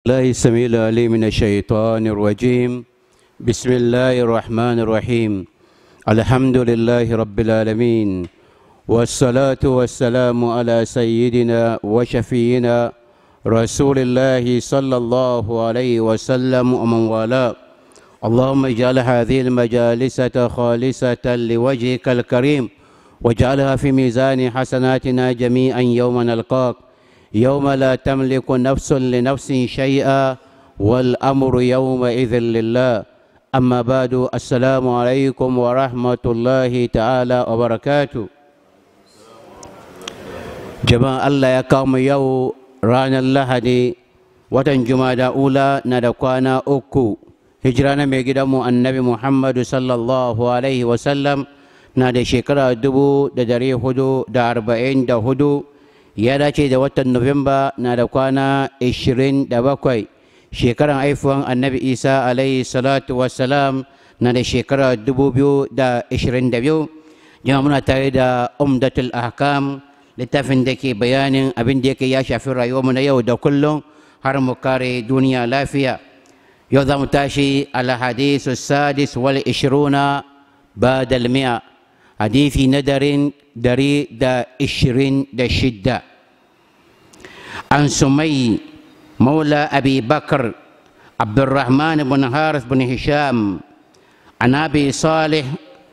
الله السميع العليم من الشيطان الرجيم بسم الله الرحمن الرحيم الحمد لله رب العالمين والصلاة والسلام على سيدنا وشفينا رسول الله صلى الله عليه وسلم ومن والاه اللهم اجعل هذه المجالس خالصة لوجهك الكريم واجعلها في ميزان حسناتنا جميعا يوم نلقاك يوم لا تملك نفس لنفس شيئا والأمر يومئذ لله أما بعد السلام عليكم ورحمة الله تعالى وبركاته جماعة الله يقوم يو رانا اللهدي watan jumada ula na da kwana uku hijira na mai gidanmu annabi muhammadu sallallahu alaihi wasallam na da shekara dubu da dari hudu da arba'in da hudu ya dace da watan nuwamba na da kwana ishirin da bakwai shekaran haifuwan annabi isa alaihi salatu wassalam na da shekara dubu biyu da ishirin da biyu jama muna tare da umdatul ahkam littafin da ke bayanin abin da yake ya shafi rayuwarmu na yau da kullum har mu kare duniya lafiya yau za mu tashi alhadisu sadis wal ishiruna ba dalmiya hadisi na darin dari da ishirin da shidda an sumai maula abi bakar abdurrahman bin haris bin hisham an abi salih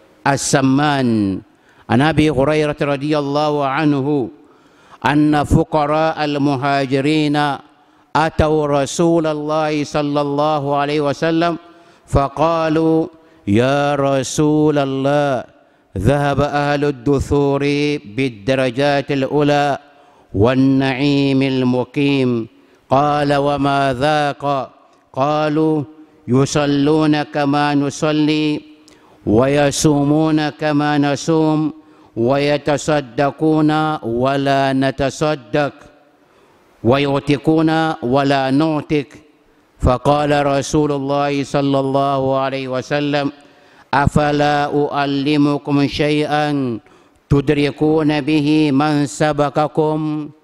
السمان عن ابي هريره رضي الله عنه ان فقراء المهاجرين اتوا رسول الله صلى الله عليه وسلم فقالوا يا رسول الله ذهب اهل الدثور بالدرجات الاولى والنعيم المقيم قال وما ذاق قالوا يصلون كما نصلي ويصومون كما نصوم ويتصدقون ولا نتصدق ويعتقون ولا نعتق فقال رسول الله صلى الله عليه وسلم افلا اعلمكم شيئا تدركون به من سبقكم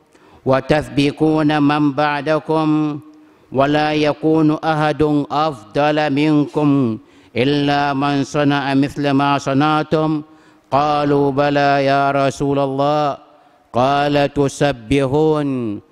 وتسبقون من بعدكم ولا يكون احد افضل منكم الا من صنع مثل ما صنعتم قالوا بلى يا رسول الله قال تسبحون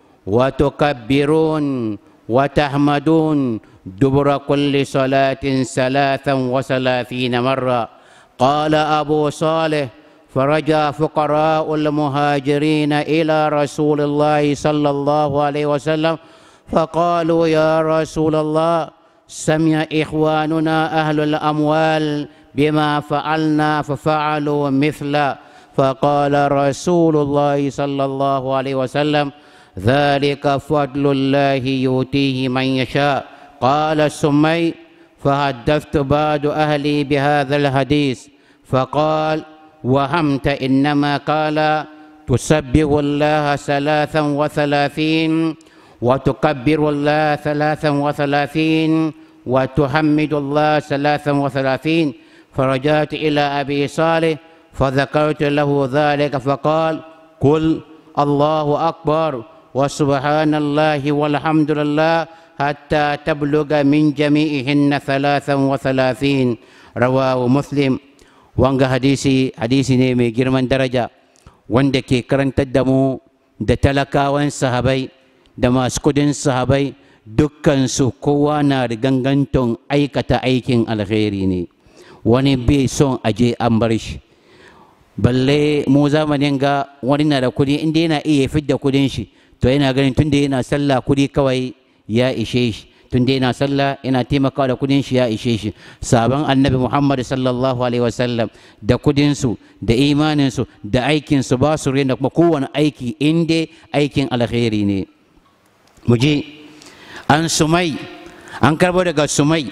وتكبرون وتحمدون دبر كل صلاة ثلاثا وثلاثين مرة قال أبو صالح فرجع فقراء المهاجرين إلى رسول الله صلى الله عليه وسلم فقالوا يا رسول الله سمع إخواننا أهل الأموال بما فعلنا ففعلوا مثله فقال رسول الله صلى الله عليه وسلم ذلك فضل الله يؤتيه من يشاء قال السمي فحدثت بعض أهلي بهذا الحديث فقال وهمت إنما قال تسبح الله ثلاثا وثلاثين وتكبر الله ثلاثا وثلاثين وتحمد الله ثلاثا وثلاثين فرجعت إلى أبي صالح فذكرت له ذلك فقال قل الله أكبر وسبحان الله والحمد لله حتى تبلغ من جميعهن ثلاثا وثلاثين رواه مسلم wanga hadisi hadisi ne mai girman daraja wanda ke karantar da mu da talakawan sahabai da masu kudin sahabai dukkansu kowa na riganganton aikata aikin alkhairi ne wani bai son aje an bar shi balle mu zamanin ga wani na da kudi inda yana iya fidda kudin shi to yana ganin tunda yana sallah kudi kawai ya ishe shi tunda yana sallah yana taimakawa da kudin shi ya ishe shi sabon annabi muhammad sallallahu alaihi wasallam da kudinsu da imaninsu da aikinsu ba su rena kuma kowane aiki inda aikin alkhairi ne mu je an sumai an karbo daga sumai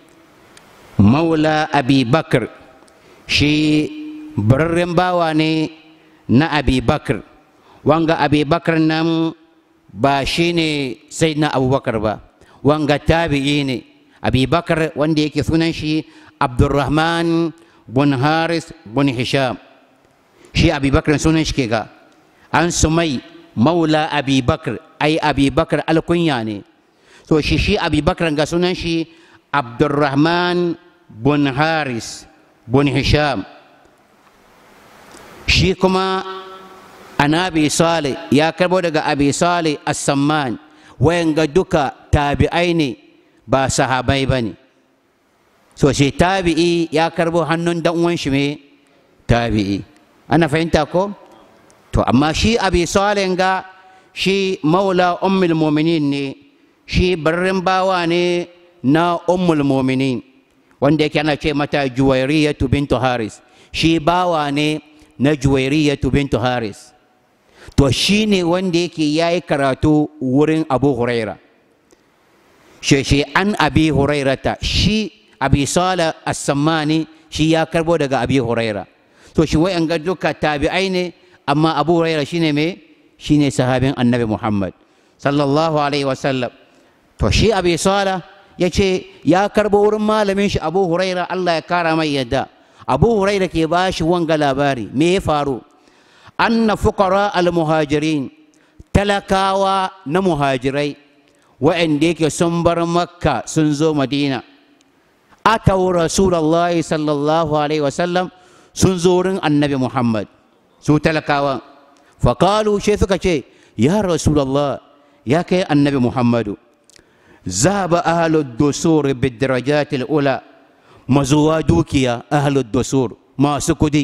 maula abi bakr shi bararren bawa ne na abi bakr wanga abi bakr nan ba shi ne sai na abubakar ba wanga tabi'i ne abi bakr wanda yake sunan shi abdurrahman bin haris bin hisham shi abi bakr sunan shi ke ga an sumai maula abi bakr ai abi bakr alkunya ne so shi shi abubakar ga sunan shi abdurrahman bin haris bin hisham shi kuma an abi salih ya karbo daga abi salih as-samman wayanga duka tabi'ai ne ba sahabai ba ne so shi tabi'i ya karbo hannun dan uwan shi me tabi'i ana fahimta ko to amma shi abi salih ga shi maula ummul mu'minin ne shi barrin bawa ne na ummul mu'minin wanda yake ana ce mata juwairiyatu bintu haris shi bawa ne na juwairiyatu bintu haris to shi ne wanda yake ya yi karatu wurin abu huraira shi an abi hurairata shi abi sala as-sammani shi ya karbo daga abi huraira to shi wai an ga duka tabi'ai ne amma abu huraira shine me shine sahabin annabi muhammad sallallahu alaihi wasallam to shi abi sala ya ce ya karbo wurin malamin shi abu huraira allah ya kara mai yadda abu huraira ke ba shi wanga labari me ya faru anna fuqara al-muhajirin talakawa na muhajirai wa'anda yake sun bar makka sun zo madina atau rasulullahi sallallahu alaihi wasallam sun zo wurin annabi muhammad su talakawa faƙalu shi suka ce ya rasulullah ya kai annabi muhammadu zaba ahlud dusur bidarajatil ula mazuwa dukiya ahlud dusur masu kudi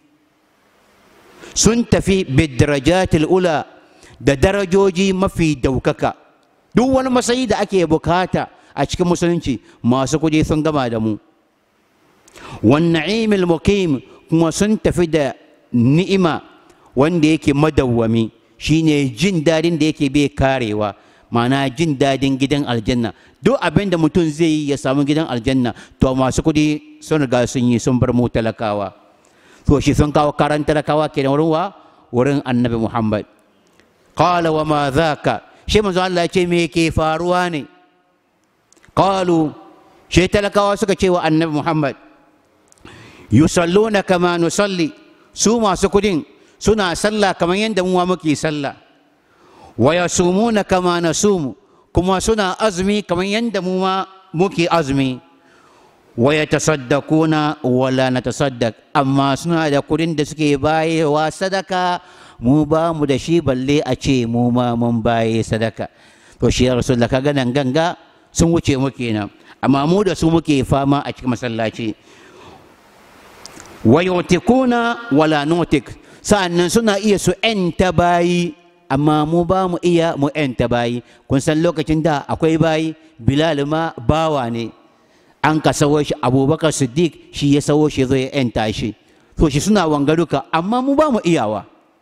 sun tafi bidarajatil ula da darajoji mafi daukaka duk wani matsayi da ake bukata a cikin musulunci masu kudi sun gama da mu wanna'imil muqim kuma sun tafi da ni'ima wanda yake madawwami shine jin dadin da yake bai karewa ma'ana jin dadin gidan aljanna duk abin da mutum zai yi ya samu gidan aljanna to masu kudi sun riga sun yi sun bar mu talakawa to shi sun kawo karan talakawa kenan wurin wa wurin annabi muhammad qala wa ma dhaka shi manzo Allah ya ce me ke faruwa ne qalu shi talakawa suka ce wa annabi muhammad yusalluna kama nusalli su masu kudin suna sallah kamar yadda mu muke sallah wa yasumuna kama nasumu kuma suna azumi kamar yadda mu ma muke azumi wa yatasaddaquna wala natasaddaq amma suna da kudin da suke bayewa sadaka mu ba mu da shi balle a ce mu ma mun baye sadaka to shi ya rasulullah kaga nan ganga sun wuce mu kenan amma mu da su muke fama a cikin masallaci wa yutikuna wala nutik sa'annan suna iya su ‘yanta bayi amma mu ba mu iya mu ‘yanta bayi kun san lokacin da akwai bayi bilal ma bawa ne an ka sawo shi abubakar siddiq shi ya sawo shi zai ‘yanta shi to shi suna wangaruka amma mu ba mu iyawa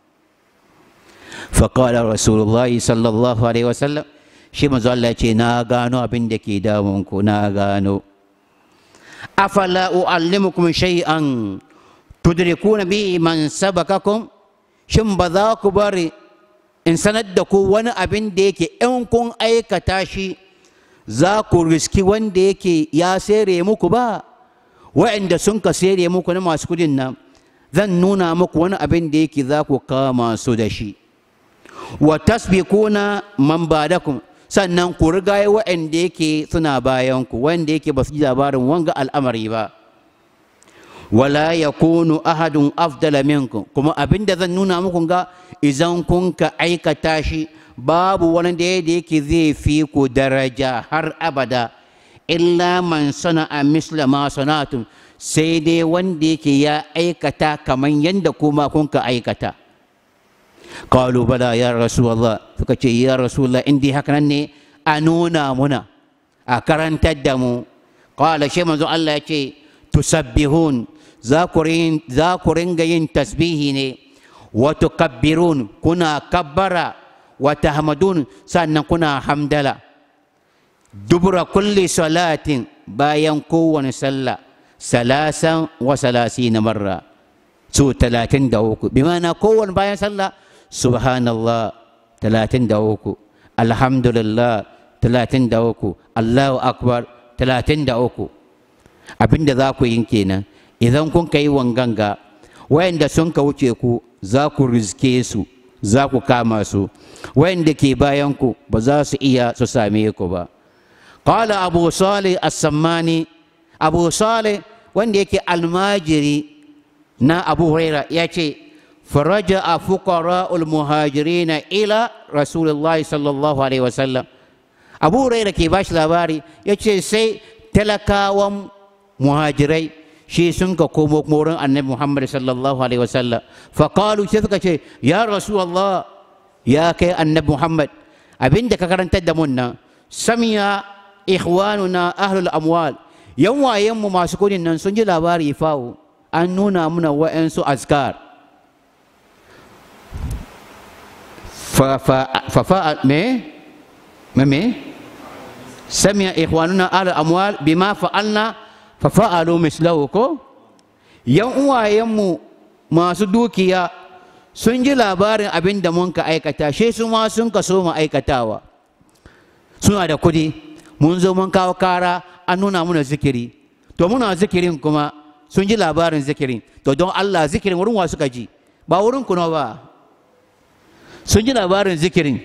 faƙaɗa rasulullah sallallahu alaihi wasallam shi manzo Allah ce na gano abin da ke damunku na gano afala u'allimukum shay'an tudrikuna bi man sabakakum shin ba za ku bari in sanar da ku wani abin da yake in kun aikata shi za ku riski wanda yake ya sere muku ba wa'anda sun ka sere muku na masu kudin nan zan nuna muku wani abin da yake za ku kama su da shi wa tasbikuna man badakum sannan ku riga wa'anda yake suna bayan ku wanda yake ba su ji labarin wanga al'amari ba wala ya kunu ahadun afdala minkum kuma abinda zan nuna muku ga idan kun ka aikata shi babu wani da yake zai fi ku daraja har abada illa man sana'a misla ma sana'tum sai dai wanda yake ya aikata kamar yadda kuma kun ka aikata qalu bala ya rasulullah suka ce ya rasulullah in dai haka nan ne a nuna muna a karantar da mu qala shi manzo Allah ya ce tusabbihun za ku ringa yin tasbihi ne wa tukabbirun kuna kabbara wa tahmadun sannan kuna hamdala dubura kulli salatin bayan kowane sallah salasan wa salasina marra su talatin da uku bi mana kowane bayan sallah subhanallah talatin da uku alhamdulillah talatin da uku allahu akbar talatin da uku abinda za ku yin kenan idan kun ka yi wanganga wayanda sun ka wuce ku za ku rizke su za ku kama su wayanda ke bayan ku ba za su iya su same ku ba qala abu salih as-sammani abu salih wanda yake almajiri na abu huraira ya ce faraja a fuqara'ul muhajirina ila rasulullahi sallallahu alaihi wasallam abu huraira ke bashi labari ya ce sai talakawan muhajirai shi sun ka komo wurin annabi muhammad sallallahu alaihi wasallam faƙalu sai suka ce ya rasulallah ya kai annabi muhammad abinda ka karantar da mun nan samiya ikhwanuna ahlul amwal yan wayenmu masu kudin nan sun ji labari fawo an nuna muna wa'yansu azkar fafa me me samiya ikhwanuna ahlul amwal bima fa'alna fa fa'alu mislahu ko yan uwayenmu masu dukiya sun ji labarin abin da mun ka aikata shi su ma sun ka so mu aikatawa suna da kudi mun zo mun kawo kara an nuna muna zikiri to muna zikirin kuma sun ji labarin zikirin to don Allah zikirin wurin wa suka ji ba wurin kuna ba sun ji labarin zikirin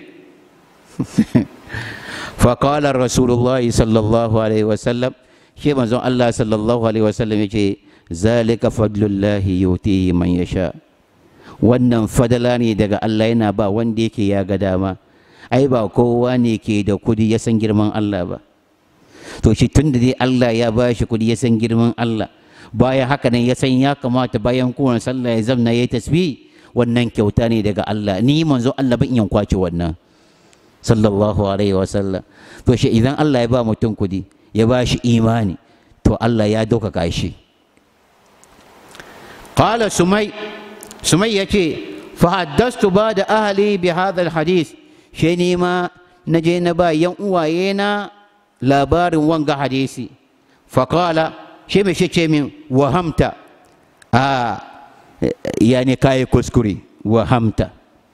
فقال رسول الله صلى الله عليه وسلم shi manzon Allah sallallahu alaihi wasallam ya ce zalika fadlullahi yutihi man yasha wannan fadala ne daga Allah yana ba wanda yake ya ga dama ai ba kowa ne ke da kudi ya san girman Allah ba to shi tun da dai Allah ya ba shi kudi ya san girman Allah bayan haka nan ya san ya kamata bayan kowane sallah ya zamna ya tasbih wannan kyauta ne daga Allah ni manzon Allah ban iya kwace wannan sallallahu alaihi wasallam to shi idan Allah ya ba mutum kudi ya ba shi imani to Allah ya ɗaukaka shi qala sumai sumai ya ce fahaddastu ba da ahali bi hadha hadis shi ne ma na je na ba yan uwaye na labarin wanga hadisi faƙala shi mai shi ce min wahamta a yani kayi kuskure wahamta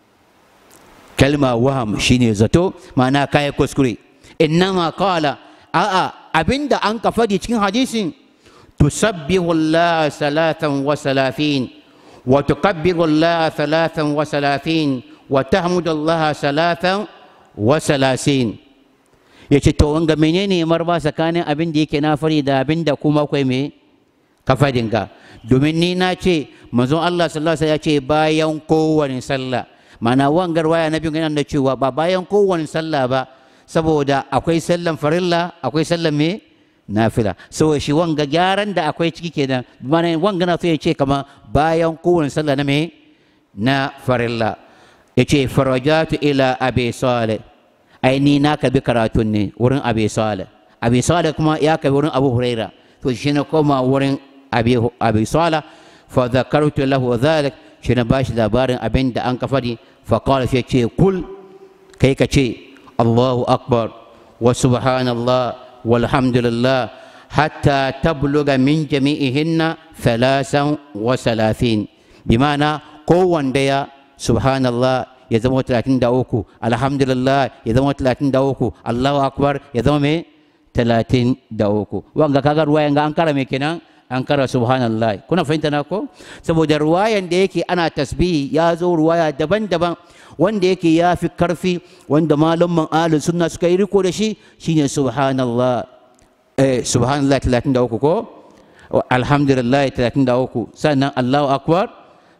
kalma waham shine zato ma'ana kayi kuskure innama qala a'a abinda an ka faɗi cikin hadisin tusabbihu Allah salatan wa salafin wa tukabbiru Allah salatan wa salafin wa tahmudu Allah salatan wa salasin yace to wanga menene marba tsakanin abin da yake na fari da abin da kuma akwai me kafadin ga domin ni na ce manzon Allah sallallahu alaihi wasallam ya ce bayan kowane sallah mana wangar waya na biyu yana da cewa ba bayan kowane sallah ba saboda akwai sallan farilla akwai sallan me nafila saboda shi wanga gyaran da akwai ciki kenan mana wanga na so ya ce kama bayan kowane sallah na me na farilla ya ce farajatu ila abi salih ai ni na kabi karatun ne wurin abi salih abi salih kuma ya kabi wurin abu huraira to shi na koma wurin abi abi salih fa dhakartu lahu dhalik shi na bashi labarin abin da an kafari fa qala shi ce kul kai ka ce الله أكبر وسبحان الله والحمد لله حتى تبلغ من جميعهن ثلاثا وثلاثين بمعنى قوة ديا سبحان الله يزمو ثلاثين داوكو الحمد لله يزمو ثلاثين داوكو الله أكبر يزمو مي ثلاثين داوكو وانغا كاغا رواية أنكارا ميكينا ankara subhanallah kuna fahimta na ko saboda ruwayan da yake ana tasbihi ya zo ruwaya daban-daban wanda yake ya fi karfi wanda malaman ahlus sunna suka yi riko da shi shine subhanallah eh subhanallah 33 ko alhamdulillah 33 sannan allahu akbar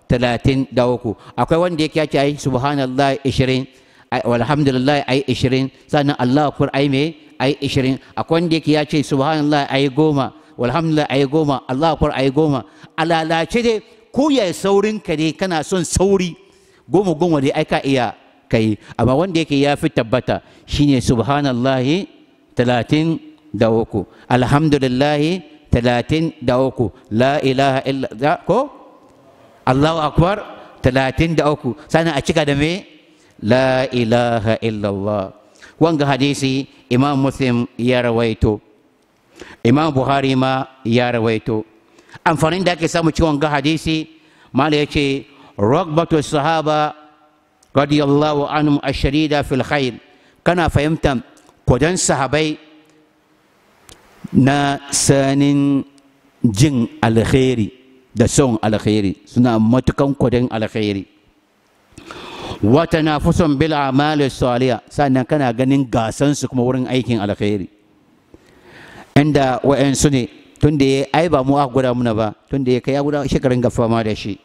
33 akwai wanda yake ya ce ai subhanallah 20 alhamdulillah ai 20 sannan allahu akbar ai me ai 20 akwai wanda yake ya ce subhanallah ai goma walhamdulillah ayi goma Allah akwai ayi goma a lalace dai ko ya saurin ka dai kana son sauri goma goma dai ai ka iya kai amma wanda yake ya fi tabbata shine subhanallahi talatin da uku alhamdulillahi talatin da uku la ilaha illa ko Allahu akbar talatin da uku sannan a cika da me la ilaha illallah wanga hadisi imam muslim ya rawaito imam buhari ma ya rawaito amfanin da ake samu ciwon ga hadisi mala ya ce ragbatu sahaba radiyallahu anhum asharida fil khair kana fahimtar kwadon sahabai na sanin jin alkhairi da son alkhairi suna matukan kwadon alkhairi wata na fuson bil amali saliya sannan kana ganin gasansu kuma wurin aikin alkhairi inda wa'yansu ne tun da ya ai ba mu aka guda muna ba tun da ya kai ya guda shekarun ga fama da shi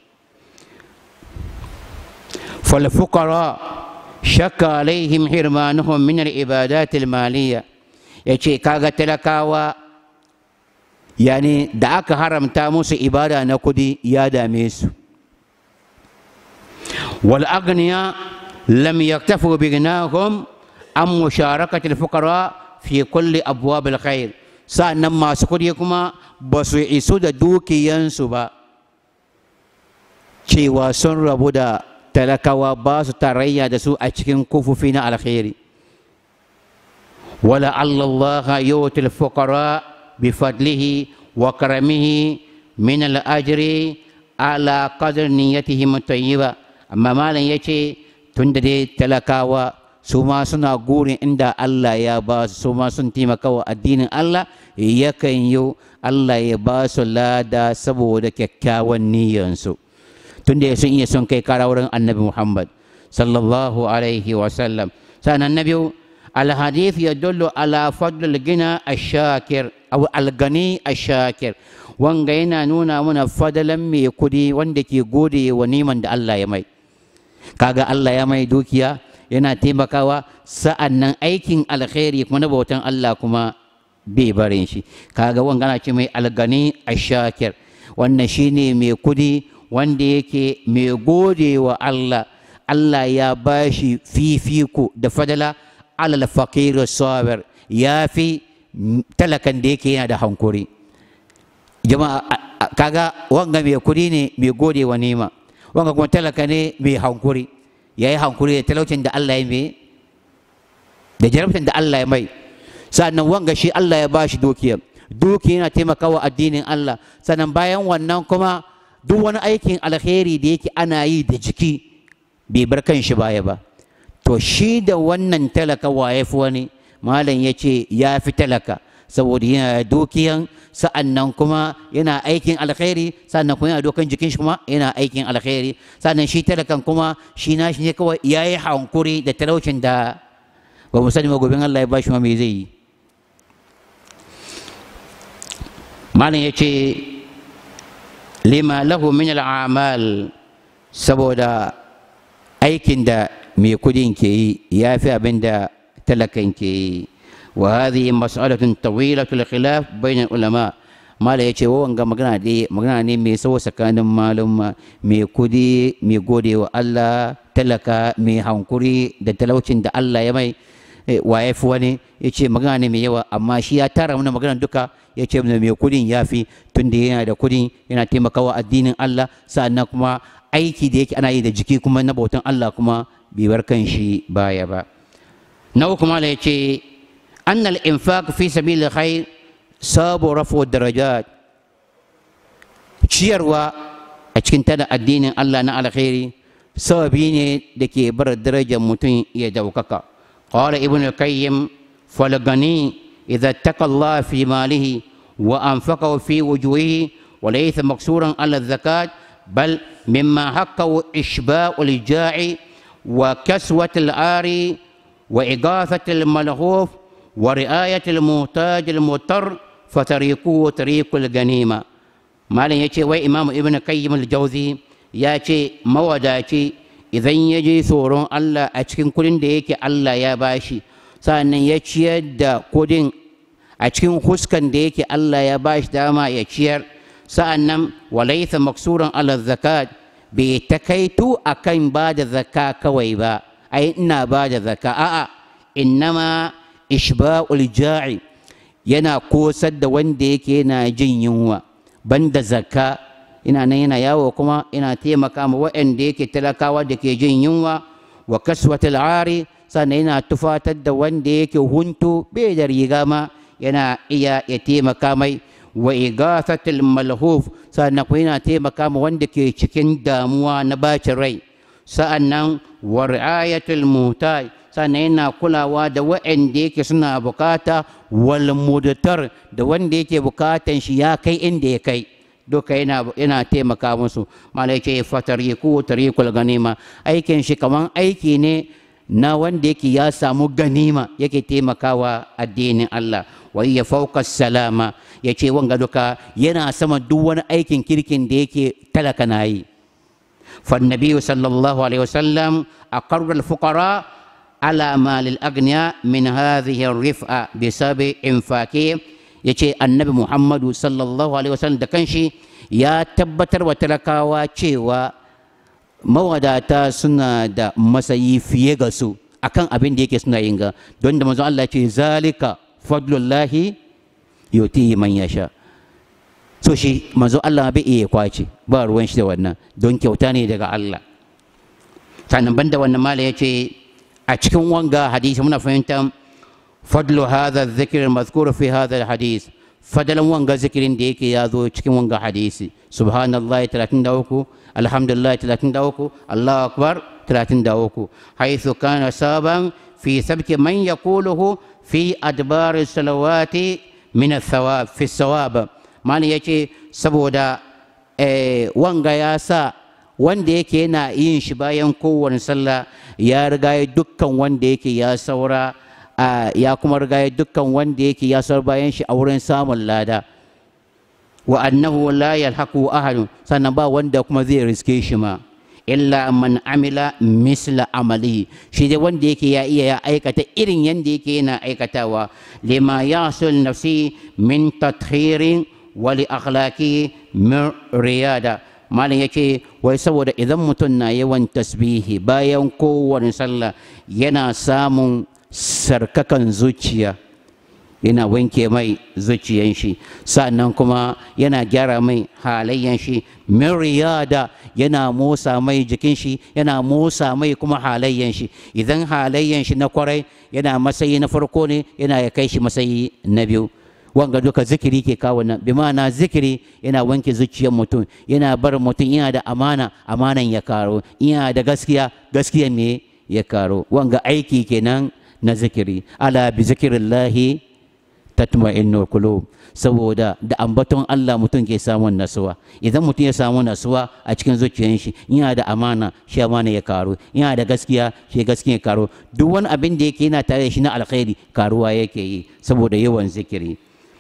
falfukara shakka alaihim hirmanuhum min al-ibadat al-maliyya yace kaga talakawa yani da aka haramta musu ibada na kudi ya dame su wal agniya lam yaktafu bi ghinahum an musharakati al-fuqara fi kulli abwab al-khair sa'annan masu kudi kuma ba su isu da dukiyansu ba cewa sun rabu da talakawa ba su tarayya da su a cikin kufufi na alkhairi wala Allah yuti al-fuqara bi fadlihi wa karamihi min al-ajri ala qadr niyyatihim tayyiba amma malam yace tunda dai talakawa su ma suna gurin inda Allah ya ba su su ma sun taimaka wa addinin Allah yakan yi Allah ya ba su lada saboda kyakkyawan niyyansu tunda sun iya son kai kara wurin annabi Muhammad sallallahu alaihi wa sallam sannan na biyu alhadith ya dullu ala fadlul gina ashakir aw algani ashakir wanga yana nuna mana fadalan mai kudi wanda ke gode wa niman da Allah ya mai kaga Allah ya mai dukiya yana taimakawa sa'an nan aikin alkhairi kuma na bautan Allah kuma bai barin shi kaga wanga na ce mai algani ashakir wannan shine mai kudi wanda yake mai gode wa Allah Allah ya ba shi fifiko da fadala alal fakir sabir ya fi talakan da yake yana da hankuri jama'a kaga wanga mai kudi ne mai gode wa nema wanga kuma talaka ne mai hankuri ya yi hankuri da talaucin da Allah ya mai da jarabtin da Allah ya mai sannan wanga shi Allah ya ba shi dukiya dukiya yana taimakawa addinin Allah sannan bayan wannan kuma duk wani aikin alheri da yake ana yi da jiki bai bar kan shi baya ba to shi da wannan talaka waye fi wani malam ya ce ya fi talaka saboda yana dukiyan sa'annan kuma yana aikin alkhairi sannan kuma yana dokan jikin shi kuma yana aikin alkhairi sannan shi talakan kuma shi na shi ne kawai ya yi hankuri da talaucin da ba mu sani magobin Allah ya ba shi ma me zai yi malam ya ce lima lahu min al'amal saboda aikin da mai kudin ke yi ya fi abin da talakan ke yi wa hadhihi mas'alatun tawilatul khilaf bainal ulama mala yace wa wanga magana ne magana ne mai tsawo tsakanin malum mai kudi mai gode wa Allah talaka mai hankuri da talaucin da Allah ya mai wa ya fi wani ya ce magana ne mai yawa amma shi ya tara mana magana duka ya ce mai kudin ya fi tun da yana da kudin yana taimakawa addinin Allah sa'annan kuma aiki da yake ana yi da jiki kuma na bautan Allah kuma bai bar kan shi baya ba na uku mala ya ce annal infaq fi sabilil khair sabu rafu darajat ciyarwa a cikin tada addinin Allah na alkhairi sababi ne da ke bar darajar mutum ya daukaka قال ابن القيم فالغني إذا اتقى الله في ماله وأنفقه في وجوهه وليس مقصورا على الزكاة بل مما حقه إشباع الجاع وكسوة العاري وإغاثة الملهوف ورعاية المحتاج المضطر فتريقه طريق الغنيمة ما لن يتي وإمام ابن القيم الجوزي ياتي موداتي idan ya je tsoron Allah a cikin kudin da yake Allah ya bashi sa'annan ya ciyar da kudin a cikin huskan da yake Allah ya bashi dama ya ciyar sa'annan walaitha maksuran ala zakat bai takaitu akan ba da zaka kawai ba ai ina ba da zaka a'a innama ishba'ul ja'i yana kosar da wanda yake yana jin yunwa banda zakka ina nan yana yawo kuma ina taimaka ma waɗanda yake talakawa da ke jin yunwa wa kaswatul ari sannan yana tufatar da wanda yake huntu bai da riga ma yana iya ya taimaka mai wa igathatul malhuf sannan kuma yana taimaka ma wanda ke cikin damuwa na bacin rai sa'annan wa ri'ayatul muhtaj sannan yana kulawa da waɗanda yake suna bukata wal mudtar da wanda yake bukatan shi ya kai inda ya kai duka yana yana taimaka musu malai ce fatariku tariqul ganima aikin shi kaman aiki ne na wanda yake ya samu ganima yake taimakawa addinin Allah wa ya fauka salama ya ce wanga duka yana sama duk wani aikin kirkin da yake talaka na yi فالنبي صلى الله عليه وسلم أقر الفقراء على مال الأغنياء من هذه الرفعة بسبب إنفاقهم yace annabi muhammadu sallallahu alaihi wasallam da kanshi ya tabbatar wa talakawa cewa mawadata suna da masayi fiye ga su akan abin da yake suna yin ga don da manzon Allah ce zalika fadlullahi yutihi man yasha so shi manzo Allah bai iya kwace ba ruwan shi da wannan don kyauta ne daga Allah sannan banda wannan mala yace a cikin wanga hadisi muna fahimtar fadlu hadha dhikr mazkur fi hadha hadis fadalan wanga zikirin da yake ya zo cikin wanga hadisi subhanallahi 33 alhamdulillah 33 Allahu akbar 33 haythu kana saban fi sabki man yaquluhu fi adbar salawati min athawab fi thawab mali yace saboda wanga ya sa wanda yake yana yin shi bayan kowane sallah ya riga dukkan wanda yake ya saura ya kuma riga dukkan wanda yake ya saura bayan shi a wurin samun lada wa annahu la yalhaqu ahadun sannan ba wanda kuma zai riske shi ma illa man amila misla amali shi dai wanda yake ya iya ya aikata irin yanda yake yana aikatawa lima yasul nafsi min tathirin wali akhlaqi min riyada malam yake wai saboda idan mutum na yawan tasbihi bayan kowane sallah yana samun sarkakan zuciya yana wanke mai zuciyan shi sannan kuma yana gyara mai halayyan shi min riyada yana motsa mai jikin shi yana motsa mai kuma halayyan shi idan halayyan shi na kwarai yana masayi na farko ne yana ya kai shi masayi na biyu wanga duka zikiri ke kawo nan bi ma'ana zikiri yana wanke zuciyar mutum yana bar mutum yana da amana amanan ya karo yana da gaskiya gaskiya ne ya karo wanga aiki kenan na zikiri ala bi zikirillahi tatma'innul qulub saboda da ambaton Allah mutum ke samun nasuwa idan mutum ya samu nasuwa a cikin zuciyar shi yana da amana shi amana ya karo yana da gaskiya shi gaskiya ya karo duk wani abin da yake yana tare da shi na alkhairi karuwa yake yi saboda yawan zikiri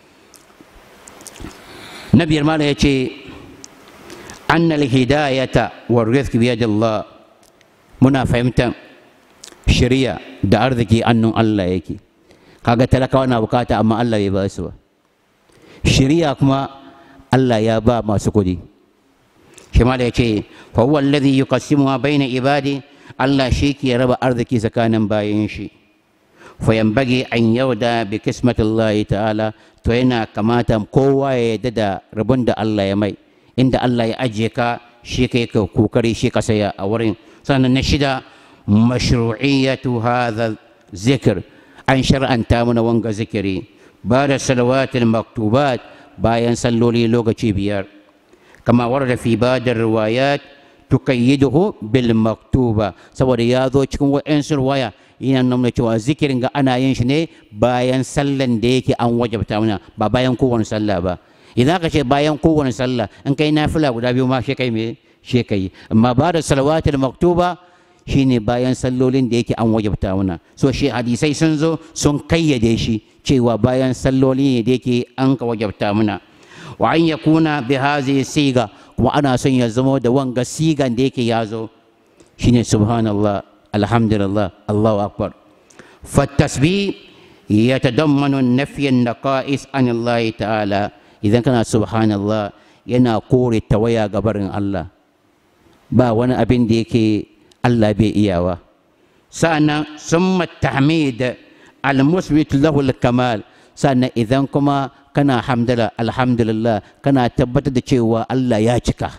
na biyar mala ya ce annal hidayata wa rizq bi Allah muna fahimtar shari'a da arziki annun Allah yake kaga talakawa na bukata amma Allah bai ba su ba shari'a kuma Allah ya ba masu kudi shi mala ya ce fa huwa alladhi yuqassimuha baina ibadi Allah shi ke raba arziki tsakanin bayan shi fayanbage an yauda bi kismatillahi ta'ala to yana kamata kowa ya yarda da rabon da Allah ya mai inda Allah ya ajiye ka shi kai ka kokari shi ka saya a wurin sannan na shida mashru'iyyatu hadha zikr an shar'anta mana wanga zikiri ba da salawatul maktubat bayan salloli lokaci biyar kama warda fi badar riwayat tukayyiduhu bil maktuba saboda ya zo cikin wa'ansu riwaya yana nuna cewa zikirin ga ana yin shi ne bayan sallan da yake an wajabta mana ba bayan kowane sallah ba idan ka ce bayan kowane sallah in kai nafila guda biyu ma shi kai me shi kai amma ba da salawatul maktuba shine bayan sallolin da yake an wajabta mana so shi hadisai sun zo sun kayyade shi cewa bayan salloli ne da yake an ka wajabta mana wa an yakuna bi hazihi siga kuma ana son ya zama da wanga sigan da yake ya zo shine subhanallah alhamdulillah allahu akbar فالتسبيح يتضمن نفي النقائص عن الله تعالى إذا كان سبحان الله yana kore tawaya ga barin Allah ba wani abin da yake Allah bai iyawa sa'annan summa tahmid al-musbit lahu al-kamal sa'annan idan kuma kana hamdala alhamdulillah kana tabbatar da cewa Allah ya cika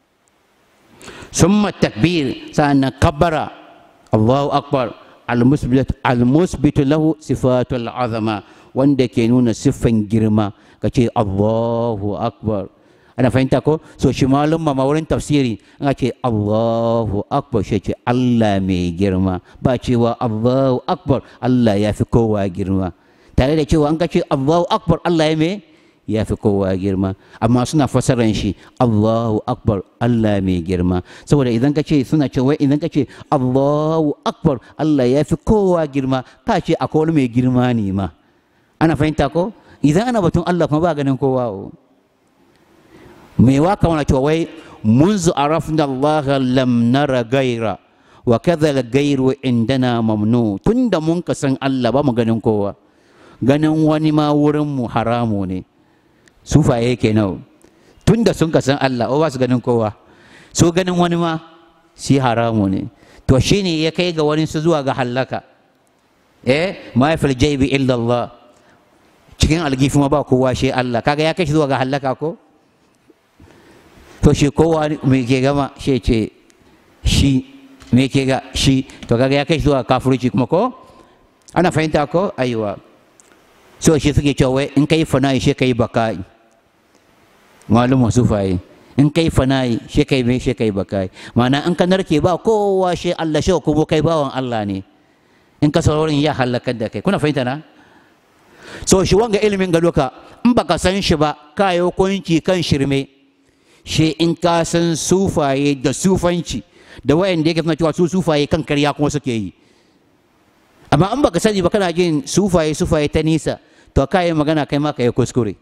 summa takbir sa'annan kabbara Allahu akbar al-musbit al-musbit lahu sifatul azama wanda ke nuna siffan girma kace Allahu akbar ana fahimta ko so shi malum ma wurin tafsiri an ce Allahu akbar shi ce Allah mai girma ba cewa Allahu akbar Allah ya fi kowa girma tare da cewa an ka ce Allahu akbar Allah ya mai ya fi kowa girma amma suna fasaran shi Allahu akbar Allah mai girma saboda idan ka ce suna ce wai idan ka ce Allahu akbar Allah ya fi kowa girma ka ce akwai wani mai girma ne ma ana fahimta ko idan ana batun Allah kuma ba ganin kowa o mai waka wani cewa wai منذ عرفنا الله لم نرى غيره وكذا الغير عندنا ممنوع tunda mun ka san Allah ba mu ganin kowa ganin wani ma wurin mu haramu ne sufaye kenan tunda sun ka san Allah ba su ganin kowa su ganin wani ma shi haramu ne to shine ya kai ga wani su zuwa ga hallaka eh ma fil jaybi illa Allah cikin algifi ma ba kowa shi Allah kaga ya kai shi zuwa ga hallaka ko to shi kowa me ke gama shi ce shi me ke ga shi to kaga ya kai shi zuwa kafirci kuma ko ana fahimta ko aiwa so shi suke cewa wai in kai fana'i shi kai bakai malum sufaye in kai fana'i shi kai me shi kai bakai ma'ana in ka narke ba kowa shi Allah shi kuma kai bawan Allah ne in ka saurin ya halakar da kai kuna fahimta na so shi wanga ilimin ga duka in baka san shi ba ka yi hukunci kan shirme shi in ka san sufaye da sufanci da wayanda yake suna cewa su sufaye kan karya kuma suke yi amma in baka sani ba kana jin sufaye sufaye ta nisa to ka yi magana kai ma ka yi kuskure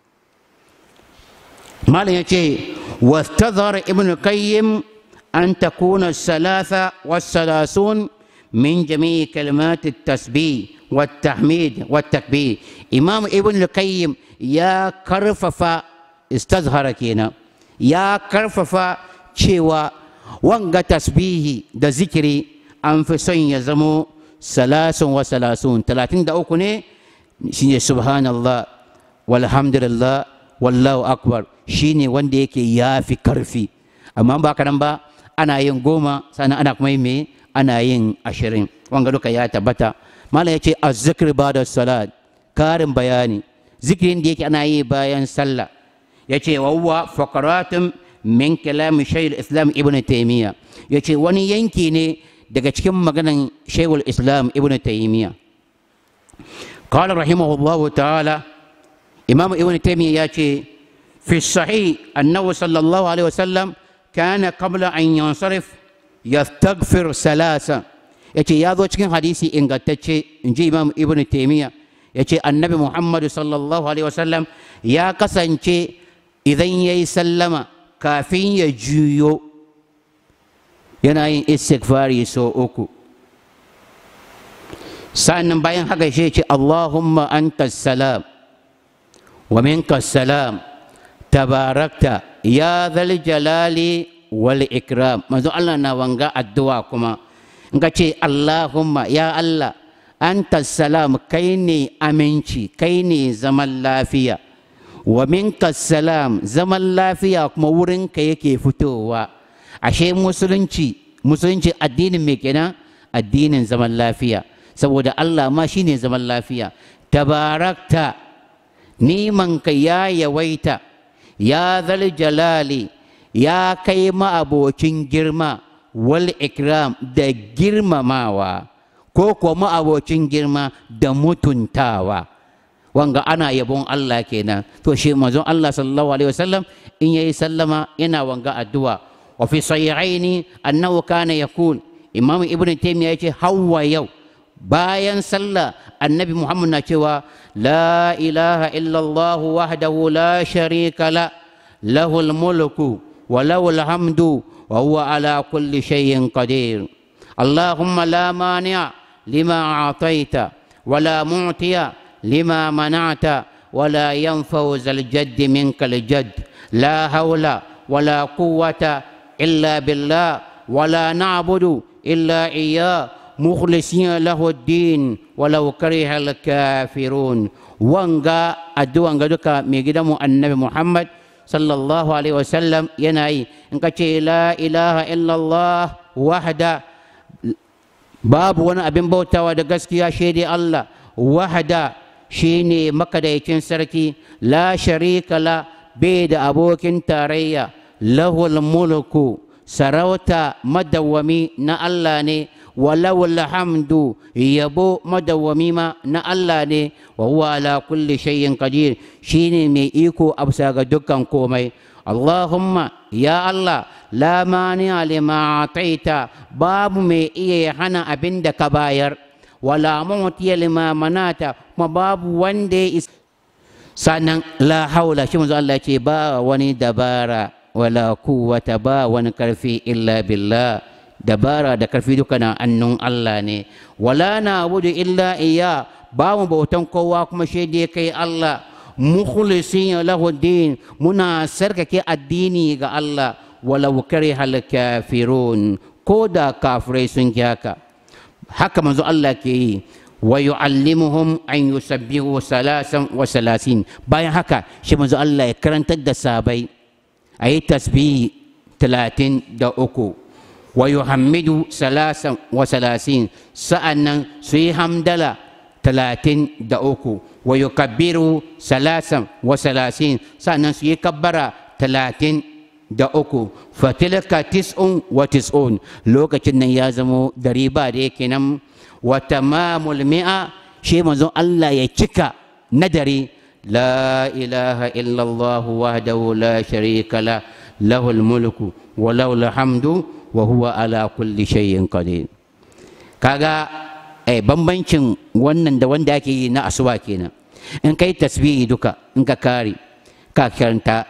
malam ya ce wastazhar ibn qayyim an takuna salasa wasalasun min jami'i kalimat tasbih والتحميد والتكبير إمام ابن القيم يا كرففا استظهر كينا يا كرففا cewa wanga tasbihi da zikiri an fi son ya zamo salasun wa salasun talatin da uku ne shine subhanallah walhamdulillah wallahu akbar shine wanda yake ya fi karfi amma ba nan ba ana yin goma sannan ana kuma yin me ana yin ashirin wanga duka ya tabbata malam ya ce azzikir ba da salat karin bayani zikirin da yake ana yi bayan sallah ya ce wawwa fakaratun min kalam shaykhul islam ibn taymiya ya ce wani yanki ne daga cikin maganan shaykhul islam ibn taymiya قال رحمه الله تعالى إمام ابن تيمية ياتي في الصحيح أنه صلى الله عليه وسلم كان قبل أن ينصرف يستغفر ثلاثة yace ya zo cikin hadisi ingantacce in ji imam ibn taimiyya ya ce annabi muhammadu sallallahu alaihi wasallam ya kasance idan ya yi sallama kafin ya juyo yana yin istighfari so uku sa'annan bayan haka shi ce allahumma anta salam wa minka salam tabarakta ya zal jalali wal ikram manzo Allah na wanga addu'a kuma in ka ce Allahumma ya Allah anta salam kai ne aminci kai ne zaman lafiya wa minka salam zaman lafiya kuma wurinka yake fitowa ashe musulunci musulunci addinin me kenan addinin zaman lafiya saboda Allah ma shine zaman lafiya tabarakta nimanka ya yawaita ya zal jalali ya kai ma'abocin girma wal ikram da girmamawa ko kuma abocin girma da mutuntawa wanga ana yabon Allah kenan to shi manzon Allah sallallahu alaihi wasallam in yayi sallama yana wanga addu'a wa fi sahihaini annahu kana yaqul imam ibnu taymiya yace hawa yau bayan sallah annabi muhammad na cewa la ilaha illallah wahdahu la sharika la lahul mulku wa lahul hamdu وهو على كل شيء قدير اللهم لا مانع لما أعطيت ولا معطي لما منعت ولا ينفع ذا الجد منك الجد لا حول ولا قوة إلا بالله ولا نعبد إلا إياه مخلصين له الدين ولو كره الكافرون وانغا أدوان غدوكا ميجدمو النبي محمد sallallahu alaihi wasallam yana yi in ka ce la ilaha illallah wahda babu wani abin bautawa da gaskiya shaidai Allah wahda shine makadaicin sarki la sharika la bai da abokin tarayya lahul mulku sarauta madawwami na Allah ne walau alhamdu yabo madawwami ma na Allah ne wa huwa ala kulli shay'in qadir shine mai iko a bisa ga dukkan komai Allahumma ya Allah la mani'a lima ataita babu mai iya hana abin da ka bayar wala mu'tiya lima manata kuma babu wanda ya sannan la haula shi manzo Allah ce ba wani dabara wala quwwata ba wani karfi illa billah dabara da karfi duka na annun Allah ne wala na abudu illa iya ba mu bautan kowa kuma shi da kai Allah mukhlisin lahu din muna sarkake addini ga Allah walau karihal kafirun ko da kafirai sun ki haka haka manzo Allah ke yi wa yu'allimuhum an yusabbihu salasan wa salasin bayan haka shi manzo Allah ya karantar da sabai ayi tasbihi talatin da uku wa yuhammidu salasan wa salasin sa'annan su yi hamdala talatin da uku wa yukabbiru salasan wa salasin sa'annan su yi kabbara talatin da uku fatilka tis'un wa tis'un lokacin nan ya zamo dari ba da yake nan wa tamamul mi'a shi manzon Allah ya cika nadari la ilaha illallah wahdahu la sharika la lahul mulku wa lahul hamdu wa huwa ala kulli shay'in qadir kaga eh bambancin wannan da wanda ake yi na asuba kenan in kai tasbihi duka in ka kare ka karanta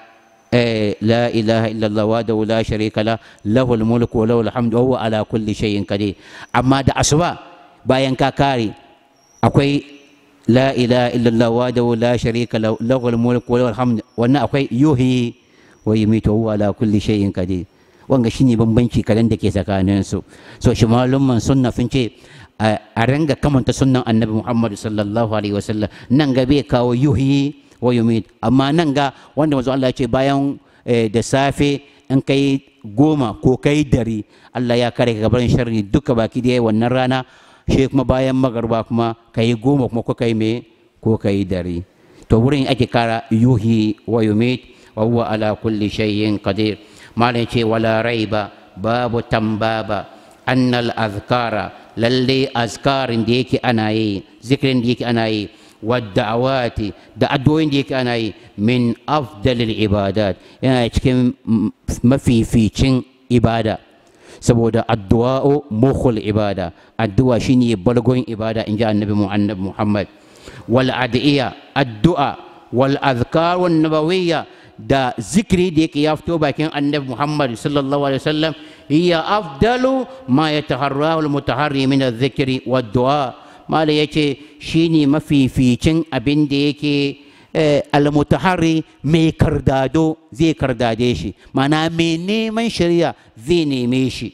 لا إله إلا الله وحده لا شريك له له الملك وله الحمد وهو على كل شيء قدير أما دا أسوا باين كاكاري أكوي لا إله إلا الله وحده لا شريك له له الملك وله الحمد وانا أكوي يحيي ويميت وهو على كل شيء قدير wanga shine bambanci kadan da ke tsakanin su so shi malumman sunna sun ce a ranga kamanta sunnan annabi Muhammad sallallahu alaihi wasallam nan ga bai kawo yuhi wa yumit amma nan ga wanda manzo Allah ya ce bayan da safe in kai goma ko kai dari Allah ya kare ka gaban sharri duka baki da wannan rana shi kuma bayan magarba kuma kai goma kuma ko kai me ko kai dari to wurin ake kara yuhi wa yumit wa huwa ala kulli shay'in qadir malam ce wala raiba babu tambaba annal azkara lalle azkarin da yake ana yi zikirin da yake ana yi wadda'awati da addu'o'in da yake ana yi min afdalil ibadat yana cikin mafificin ibada saboda addu'a'u mukhul ibada addu'a shine balgon ibada inji annabi mu annabi Muhammad wal adiya addu'a wal azkar wan nabawiyya da zikiri da yake ya fito bakin annabi Muhammad sallallahu alaihi wasallam hiya afdalu ma yataharrahu al mutaharri min adh-dhikri wad du'a mala ya ce shi ne mafificin abin da yake almutahari mai kardado zai kardade shi mana mai neman shari'a zai neme shi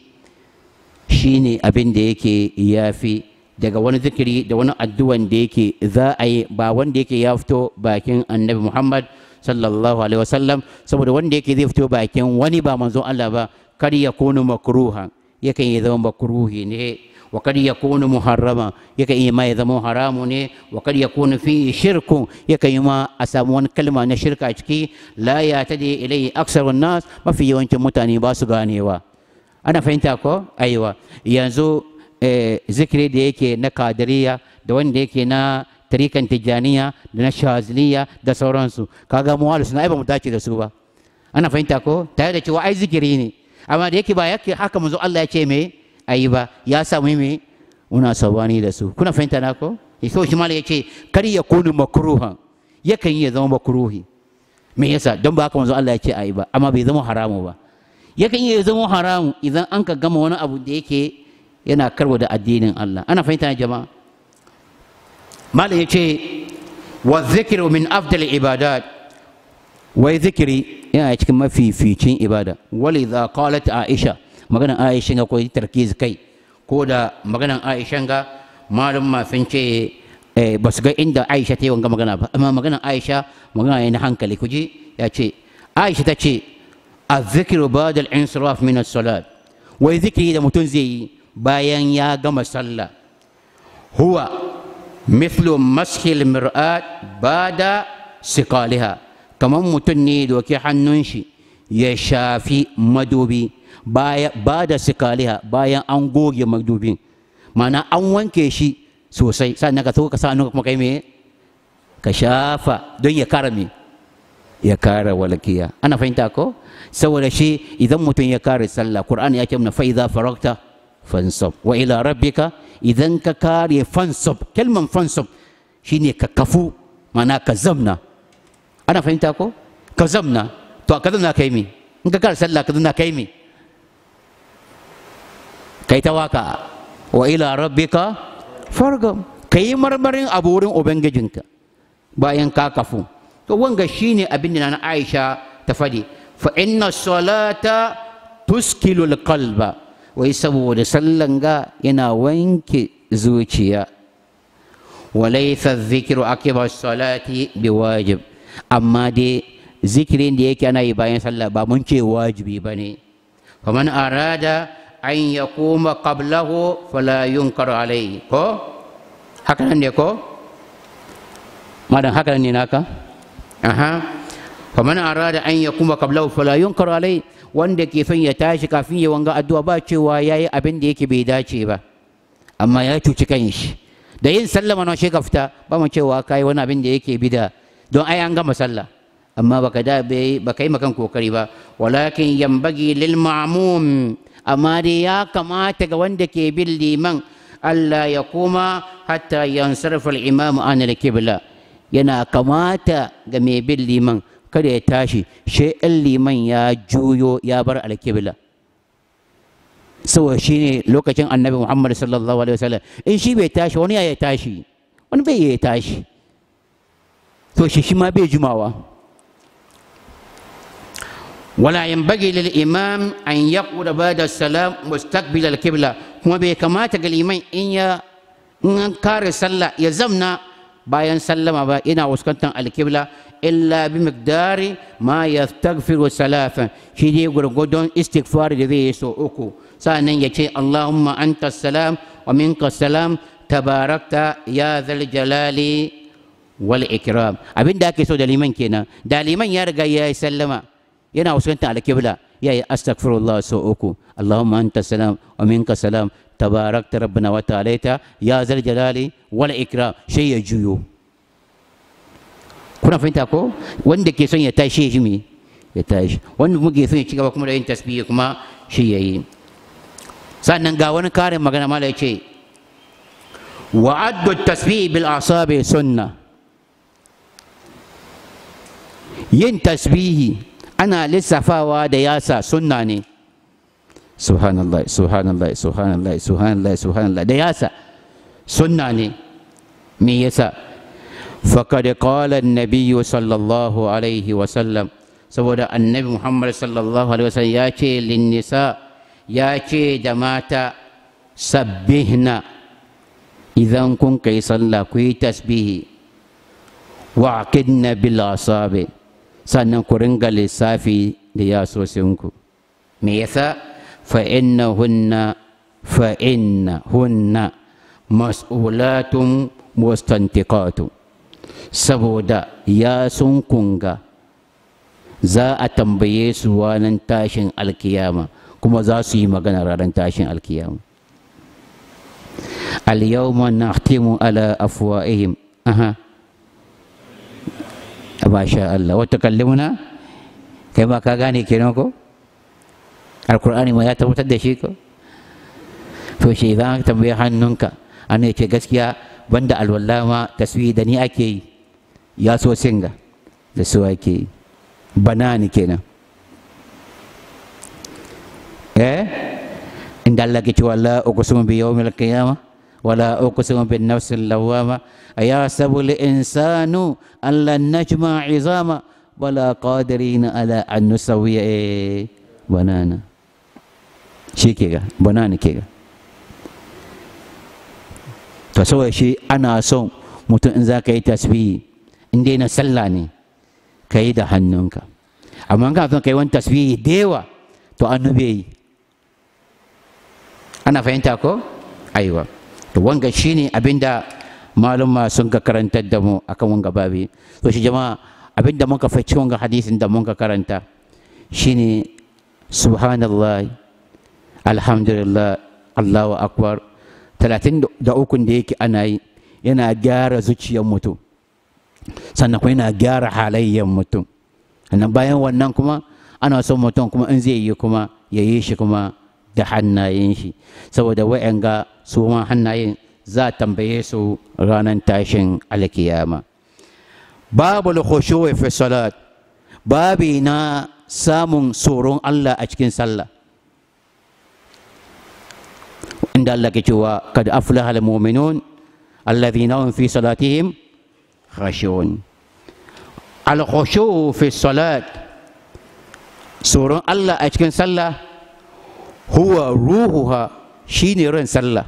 shi ne abin da yake yafi daga wani zikiri da wani addu'an da yake za a yi ba wanda yake ya fito bakin annabi muhammad sallallahu alaihi wasallam saboda wanda yake zai fito bakin wani ba manzon allah ba kar ya kunu makruha yakan yi zama makruhi ne وقد يكون محرما يكي ما يزمو حرام ني وقد يكون فيه شرك يكي ما أسامون كلمة نشرك أشكي لا يعتدي إليه أكثر الناس ما في يوم متاني باسو غانيوا أنا فهمت أكو أيوة ينزو ذكري ديكي نكادرية دوان ديكي نا tarikan tijjaniya da na shaziliya da sauransu kaga mu suna ai ba mu dace da su ba ana fahimta ko tare da cewa ai zikiri ne amma da yake ba yake haka manzo Allah ya ce me ayi ba ya samu me muna sabani da su kuna fahimta na ko so shi malai yace kar ya kunu makruhan yakan iya zama makruhi me yasa don ba haka manzo Allah ya ce ayi ba amma bai zama haramu ba yakan iya zama haramu idan an ka gama wani abu da yake yana karwa da addinin Allah ana fahimta na jama'a malai yace wa dhikru min afdal ibadat wai zikiri yana cikin mafificin ibada walidha qalat aisha maganan aisha ga koyi tarkiz kai ko da maganan aisha ga malum ma sun ce ba su ga inda aisha ta yi wanga magana ba amma maganan aisha magana ne na hankali kuji ya ce aisha ta ce azzikiru ba'da al-insiraf min as-salat wai zikiri da mutum zai yi bayan ya gama sallah huwa mithlu mashil mir'at bada siqaliha kamar mutum ne doki hannun shi ya shafi madubi baya ba da sikaliha bayan an goge madubin mana an wanke shi sosai sannan ka so ka sa kuma kai me ka shafa don ya kara me ya kara walkiya ana fahimta ko saboda shi idan mutum ya kare sallah qur'ani ya ce mana fa idza faragta fansab wa ila rabbika idan ka kare fansab kalman fansab shine ka kafu mana ka zamna ana fahimta ko ka zamna to ka zamna kai me in ka kare sallah ka zamna kai me kai ta waka wa ila rabbika fargam kai marmarin abu wurin ubangijinka bayan ka kafu to wanga shine abin da na Aisha ta fadi fa inna salata tuskilul qalba wai saboda sallan ga yana wanke zuciya walaysa dhikru akiba salati biwajib amma dai zikirin da yake ana yi bayan sallah ba mun ce wajibi bane faman arada an yakuma qablahu fala yunkar alayhi ko haka nan ne ko madan haka ne naka aha faman arada an yakuma qablahu fala yunkar alayhi wanda ke son ya tashi kafin ya wanga addu'a ba cewa yayi abin da yake bai dace ba amma ya cuci kanshi da yin sallama na shi ka fita ba mu cewa kai wani abin da yake bida don ai an gama sallah amma baka da bai baka yi makan kokari ba walakin yambagi lil ma'mum amma dai ya kamata ga wanda ke bin liman Allah ya kuma hatta yansarfa al-imam an al-qibla yana kamata ga mai bin liman kada ya tashi shi in liman ya juyo ya bar al-qibla saboda shi ne lokacin annabi muhammad sallallahu alaihi wasallam in shi bai tashi wani ya tashi wani bai ya tashi to shi shi ma bai jumawa ولا ينبغي للإمام أن يقعد بعد السلام مستقبل القبلة kuma bai kamata ga liman in ya in kare sallah ya zamna bayan sallama ba ina fuskantar alkibla illa bi miqdari ma yastaghfiru salafan shi dai gurgudun istighfar da zai yi so uku sa'annan ya ce allahumma anta salam wa minka salam tabarakta ya zal jalali wal ikram abin da ake so da liman kenan da liman ya riga ya yi sallama yana fuskantar alkibla ya yi astaghfirullah sau uku allahumma anta salam wa minka salam tabarakta rabbana wa ta'alaita ya zal jalali wal ikram sai ya juyo kuna fahimta ko wanda ke son ya tashi shi me ya tashi wanda muke son ya ci gaba kuma da yin tasbihi kuma shi yayi sannan ga wani karin magana mala ya ce wa addu tasbihi bil asabi sunna yin tasbihi ana lissafawa da yasa sunna ne subhanallah subhanallah subhanallah subhanallah subhanallah da yasa sunna ne me yasa faqad qala an-nabiy sallallahu alaihi wa sallam saboda annabi muhammad sallallahu alaihi wa sallam ya ce lin nisa ya ce da mata sabbihna idan kun kai sallah ku yi tasbihi wa aqidna bil asabi sannan ku ringa lissafi da yasosinku me yasa fa innahunna fa innahunna mas'ulatun mustantiqatu saboda ya sun kunga za a tambaye su ranar tashin alkiyama kuma za su yi magana ranar tashin alkiyama al-yawma nahtimu ala afwa'ihim aha masha Allah wata kallimuna kai ma ka gane kenan ko alkur'ani ma ya tabbatar da shi ko to shi idan aka tambaye hannunka an ce gaskiya banda alwala ma taswihi da ni ake yi ya so singa da su ake yi banani kenan eh inda Allah ke cewa la uqsimu bi yawmil qiyamah wala uqsimu bin nafsil lawwama أيحسب الإنسان أن لن نجمع عظاما ولا قادرين على أن نسوي بنانا shi ke ga banana ke ga to saboda shi ana son mutum in za ka yi tasbihi in dai na sallah ne ka yi da hannunka amma ka son ka yi wani tasbihi da yawa to an nube yi ana fahimta ko aiwa to wanga shine abinda maluma sun ka karantar da mu akan wanga babi to shi jama'a abinda muka fahimci wanga hadisin da muka karanta shine subhanallah alhamdulillah allahu akbar talatin da ukun da yake ana yi yana gyara zuciyar mutum sannan kuma yana gyara halayyar mutum sannan bayan wannan kuma ana son mutum kuma in zai yi kuma ya yi shi kuma da hannayen shi saboda wa'yanga su ma hannayen za a tambaye su ranar tashin alkiyama babu khushu'i fi salat babi na samun tsoron Allah a cikin sallah inda Allah ke cewa kad aflaha al-mu'minun alladhina hum fi salatihim khashi'un al-khushu'u fi salat tsoron Allah a cikin sallah huwa ruhuha shine ran sallah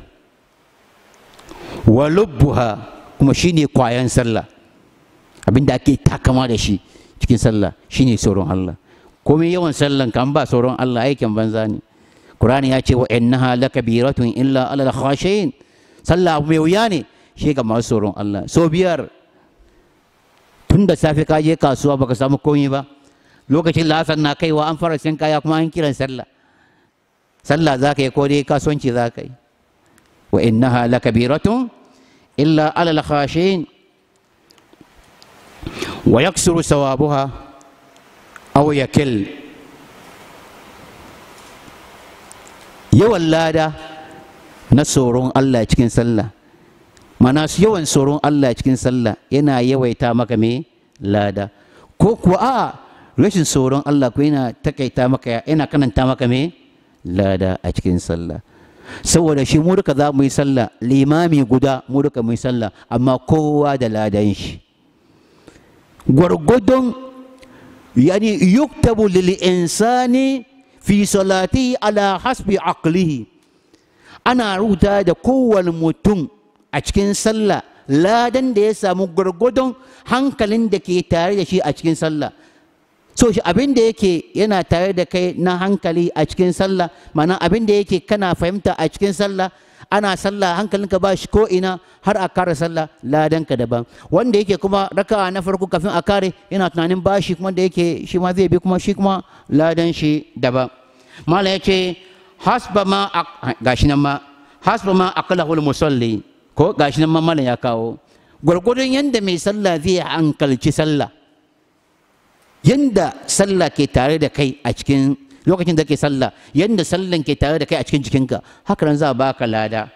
wa lubbuha kuma shine kwayan sallah abinda ake takama da shi cikin sallah shine tsoron Allah komai yawan sallan kan ba tsoron Allah aikin banza ne Qur'ani ya ce wa innaha lakabiratun illa alal khashiyin sallah mai wuya ne shi ga masu tsoron Allah so biyar tun da safe ka je kasuwa baka samu komai ba lokacin lasar na kaiwa an fara sin kaya kuma an kiran sallah sallah za ka yi ko dai kasuwanci za ka yi wa innaha lakabiratun illa alal khashiyin wa yaksuru sawabuha aw yakil yawan lada na tsoron Allah cikin sallah mana su yawan tsoron Allah cikin sallah yana yawaita maka me lada ko kuwa a rashin tsoron Allah ko yana takaita maka yana kananta maka me lada a cikin sallah saboda shi mu duka za mu yi sallah limami guda mu duka mu yi sallah amma kowa da ladan shi gwargwadon yani yuktabu lil insani fi salati ala hasbi aqlihi ana rubuta da kowane mutum a cikin sallah ladan da ya samu gwargwadon hankalin da ke tare da shi a cikin sallah so shi abin da yake yana tare da kai na hankali a cikin sallah mana abin da yake kana fahimta a cikin sallah ana sallah hankalinka ba shi ko ina har a kare sallah ladanka daban wanda yake kuma raka'a na farko kafin a kare yana tunanin bashi kuma da yake shi ma zai bi kuma shi kuma ladan shi daban mala ya ce hasba ma gashi nan ma hasba ma aqlahu musalli ko gashi nan ma mala ya kawo gwargwadon yanda mai sallah zai hankalci sallah yanda sallah ke tare da kai a cikin lokacin da ke sallah yanda sallan ke tare da kai a cikin jikinka haka nan za a baka lada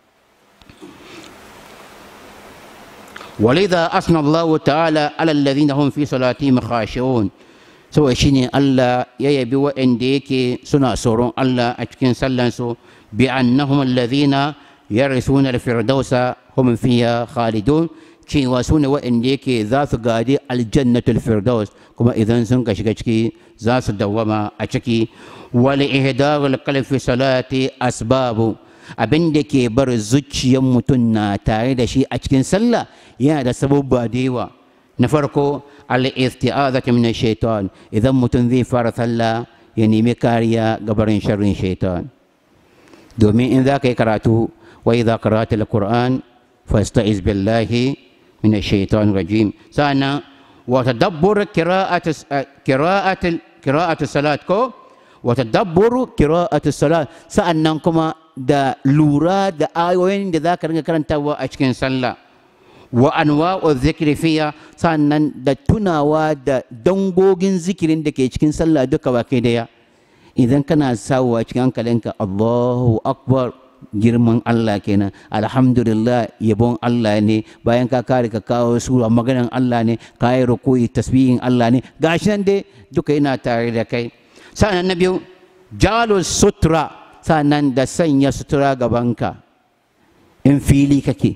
ولذا أثنى الله تعالى على الذين هم في صلاتهم خاشعون سوى شيني الله يبي وإن ديكي سنة سورون الله أتكين سلنسو بأنهم الذين يرثون الفردوس هم فيها خالدون كي واسون وإن ديكي ذات قادي الجنة الفردوس كما إذا سنك شكشكي ذات دوما أتكي ولإهدار القلب في صلاة أسباب abin da ke bar zuciyar mutum na tare da shi a cikin sallah yana da sababba da yawa na farko al-isti'azati min shaitan idan mutum zai fara sallah ya nemi kariya ga barin sharrin shaitan domin in za ka yi karatu wa idza qara'ta al-qur'an fasta'iz billahi min shaitan rajim sannan wa tadabbur qira'at qira'at qira'at salat ko wa tadabbur qira'at salat sa'annan kuma da lura da ayoyin da za ka ringa karantawa a cikin sallah wa anwa'u zikri fiya sannan da tunawa da dangogin zikirin da ke cikin sallah duka baki daya idan kana sawa cikin hankalinka Allahu akbar girman Allah kenan alhamdulillah yabon Allah ne bayan ka kare ka kawo sura maganan Allah ne ka yi rukuyi tasbihin Allah ne gashi nan dai duka yana tare da kai sannan na biyu jalus sutra sannan da sanya sutura gabanka in fili kake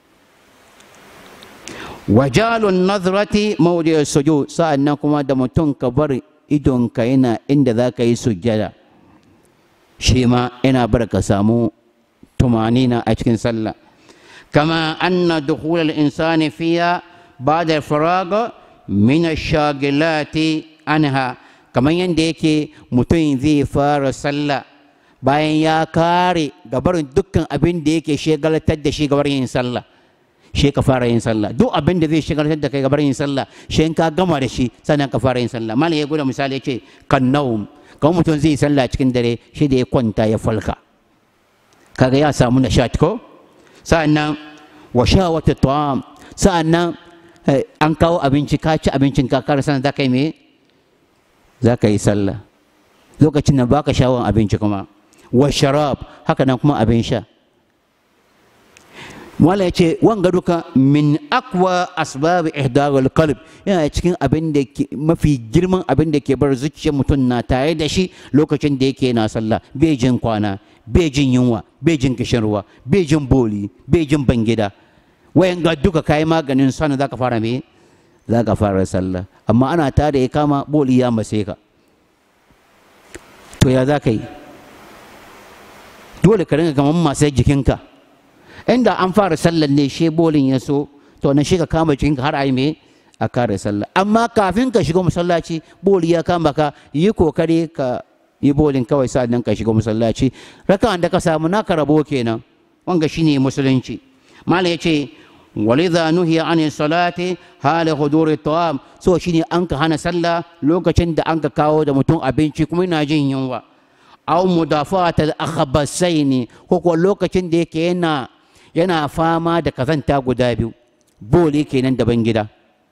wajalun nazrati mawdi sujud sa'annan kuma da mutum ka bar idonka yana inda za ka yi sujjada shi ma yana bar ka samu tumanina a cikin sallah kama anna dukhul al-insani fiya ba'da faraga min ash-shagilati anha kamar yadda yake mutum zai fara sallah bayan ya kare gabarin dukkan abin da yake shagalatar da shi gabar yin sallah shi ka fara yin sallah duk abin da zai shigar da kai gabar yin sallah shi ka gama da shi sannan ka fara yin sallah malam ya gwada misali ya ce kan naum kamar mutum zai yi sallah cikin dare shi da ya kwanta ya falka kaga ya samu nishat ko sa'annan wa shawatu ta'am sa'annan an kawo abinci ka ci abincin ka kar sannan za ka yi me za ka yi sallah lokacin nan baka shawon abinci kuma wa sharab haka nan kuma abin sha wala ya ce wanga duka min akwa asbab ihdarul qalb yana cikin abin da ke mafi girman abin da ke bar zuciyar mutum na tare da shi lokacin da yake na sallah bai jin kwana bai jin yunwa bai jin kishin ruwa bai jin boli bai jin bangida wayan ga duka kayi maganin sana zaka fara me zaka fara sallah amma ana tare ya kama boli ya mase ka to ya za ka yi dole ka ringa gaman masu jikinka inda an fara sallar ne she bolin ya so to na shi ka kama jikinka har a yi me a kare sallah amma kafin ka shiga masallaci boli ya kama ka yi kokari ka yi bolin kawai sa'an ka shiga masallaci raka'an da ka samu naka rabo kenan wanga shine musulunci malam ya ce ولذا نهي عن الصلاة حال حضور الطعام so shine an ka hana sallah lokacin da an ka kawo da mutum abinci kuma yana jin yunwa aw mudafat al akhbasaini ko ko lokacin da yake yana yana fama da kazanta guda biyu boli kenan daban gida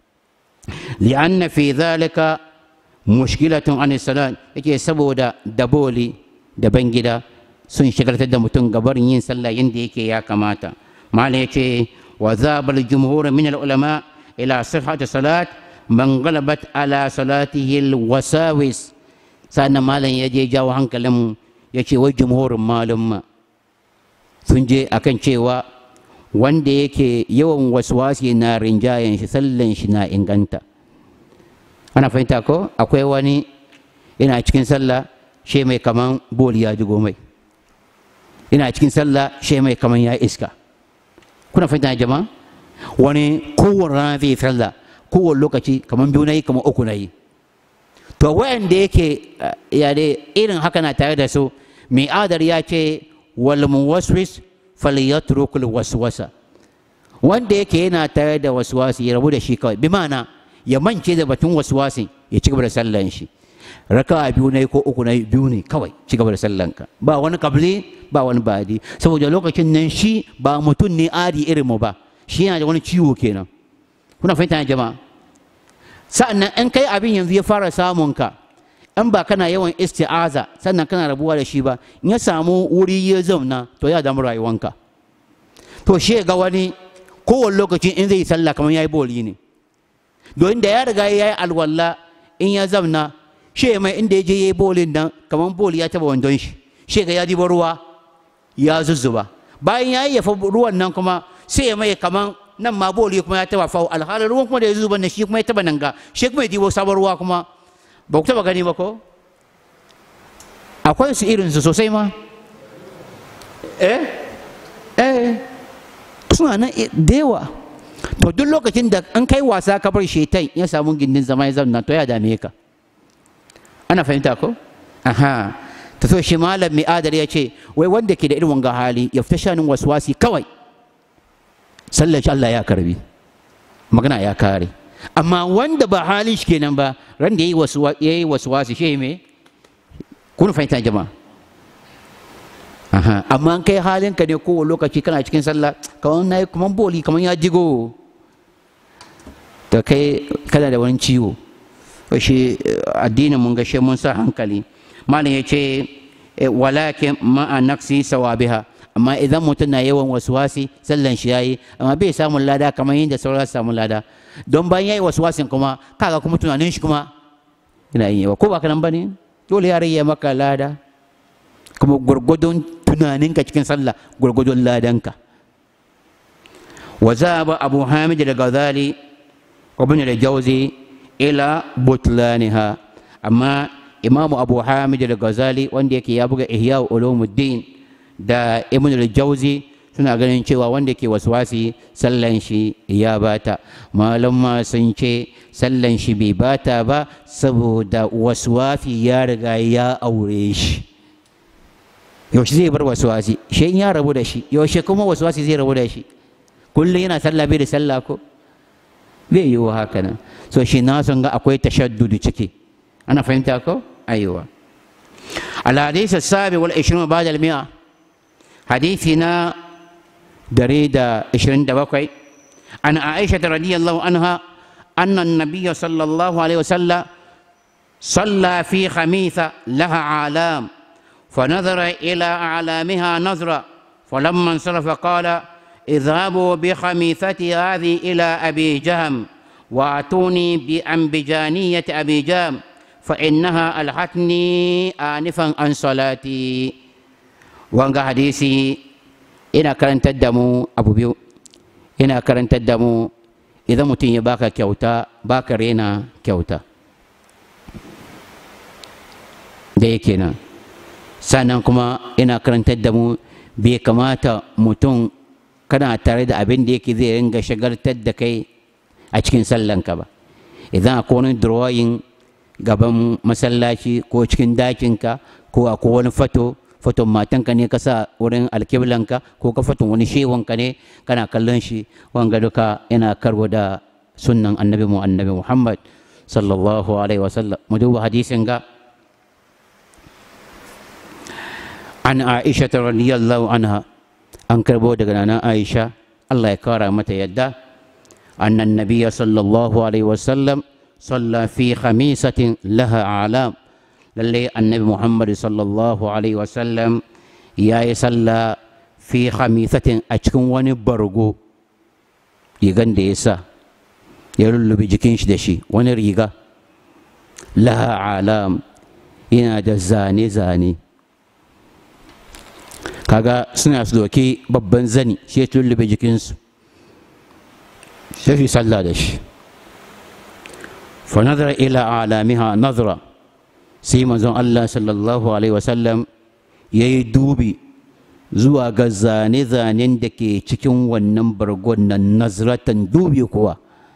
li'anna fi dhalika mushkilatun an salat yake saboda da boli daban gida sun shigartar da mutum gabarin yin sallah yadda yake ya kamata malam yace وذهب الجمهور من العلماء إلى صحة صلاة من غلبت على صلاته الوساوس سأنا مالا يجي جاو hankalin yace wai jumhurin malum sun je akan cewa wanda yake yawan waswasi na rinjayen shi sallan shi na inganta ana fahimta ko akwai wani ina cikin sallah she mai kaman boli ya jigo mai ina cikin sallah she mai kaman ya iska kuna fahimta jama'a wani kowane rana zai sallah kowane lokaci kamar biyu na yi kamar uku na yi to wayanda yake ya dai irin haka na tare da su mai adar ya ce wal muwaswis falyatrukul waswasa wanda yake yana tare da waswasi ya rabu da shi kawai bi ma'ana ya mance da batun waswasi ya ci gaba da sallan shi raka biyu ne ko uku ne biyu ne kawai ci gaba da sallanka ba wani kabli ba wani badi saboda lokacin nan shi ba mutum ne adi irin mu ba shi yana da wani ciwo kenan kuna fahimta jama'a sa'annan in kai abin yanzu ya fara samun ka in ba kana yawan isti'aza sannan kana rabuwa da shi ba in ya samu wuri ya zauna to ya damu rayuwanka to shi ga wani kowane lokacin in zai sallah kamar ya yi boli ne don da ya riga ya yi alwala in ya zauna shi mai inda ya je ya yi bolin nan kamar boli ya taba wandon shi shi ga ya diba ruwa ya zuzzuba bayan ya yi yafa ruwan nan kuma sai ya mai kamar nan ma boli kuma ya taba fawo alhalin ruwan kuma da ya zuba na shi kuma ya taba nan ga shi kuma ya dibo sabon ruwa kuma ba ku taba gani ba ko akwai su irinsu sosai ma eh eh suna nan da yawa to duk lokacin da an kai wasa ka bar shetan ya samu gindin zama ya zauna to ya dame ka ana fahimta ko aha ta so shi malam mai adar ya ce wai wanda ke da irin wanga hali ya fita shanin waswasi kawai sallar shi Allah ya karbi magana ya kare amma wanda ba halin shi kenan ba ran da ya yi waswasi shi me kun fahimta jama'a aha amma kai halin ka ne kowane lokaci kana cikin sallah kamar na yi kamar boli kamar ya jigo to kai kana da wani ciwo shi addinin mun gashe mun sa hankali malam ya ce walakin ma'a naksi sawabiha amma idan mutum na yawan waswasi sallan shi yayi amma bai samun lada kamar yadda sauran samun lada don bayan yayi waswasin kuma kaga kuma tunanin shi kuma yana yin yawa ko ba kanan bane dole ya rage maka lada kuma gwargwadon tunaninka cikin sallah gwargwadon ladanka wa zaba abu hamid al-ghazali wa ibn al-jawzi ila butlaniha amma imamu abu hamid al-ghazali wanda yake ya buga ihya ulumuddin da ibn al-jawzi suna ganin cewa wanda ke waswasi sallan shi ya bata malama sun ce sallan shi bai bata ba saboda waswasi ya riga ya aure shi yaushe zai bar waswasi shi ya rabu da shi yaushe kuma waswasi zai rabu da shi kullum yana sallah bai da sallah ko bai yi wa haka nan so shi na son ga akwai tashaddudu ciki ana fahimta ko aiwa الحديث السابع والعشرون بعد المئة حديثنا دريد عشرين دبقي عن عائشة رضي الله عنها أن النبي صلى الله عليه وسلم صلى في خميثة لها عالام فنظر إلى أعلامها نظرة فلما انصرف قال اذهبوا بخميثتي هذه إلى أبي جهم وأتوني بأنبجانية أبي جهم فإنها ألحتني آنفا عن صلاتي وانغا حديثي إنا كرنت الدمو أبو بيو إنا كرنت الدمو إذا متين باكا كيوتا باكا رينا كيوتا da yake nan sannan kuma ina karantar da mu bai kamata mutum kana tare da abin da yake zai ringa shagaltar da kai a cikin sallanka ba idan akwai wani drawing gaban masallaci ko cikin dakinka ko akwai wani fato faton matanka ne ka sa wurin alkiblanka ko ka faton wani shewanka ne kana kallon shi wanga duka yana karbo da sunnan annabi mu annabi muhammad sallallahu alaihi wasallam mu duba hadisin ga an aisha radiyallahu anha an karbo daga nana aisha Allah ya kara mata yadda annan nabiyya sallallahu alaihi wasallam صلى في خميسة لها أعلام للي النبي محمد صلى الله عليه وسلم يا يصلى في خميسة أشكن وني برغو يغن ديسا يلولو بجكينش دشي وني ريغا لها أعلام ina da zane-zane kaga suna su doki babban zani shi ya tullube jikinsu sai su sallah da shi فنظر إلى أعلامها نظرة سيما زون الله صلى الله عليه وسلم يدوبي zuwa ga zane-zanen da ke cikin wannan bargon nan nazratan dubi kuwa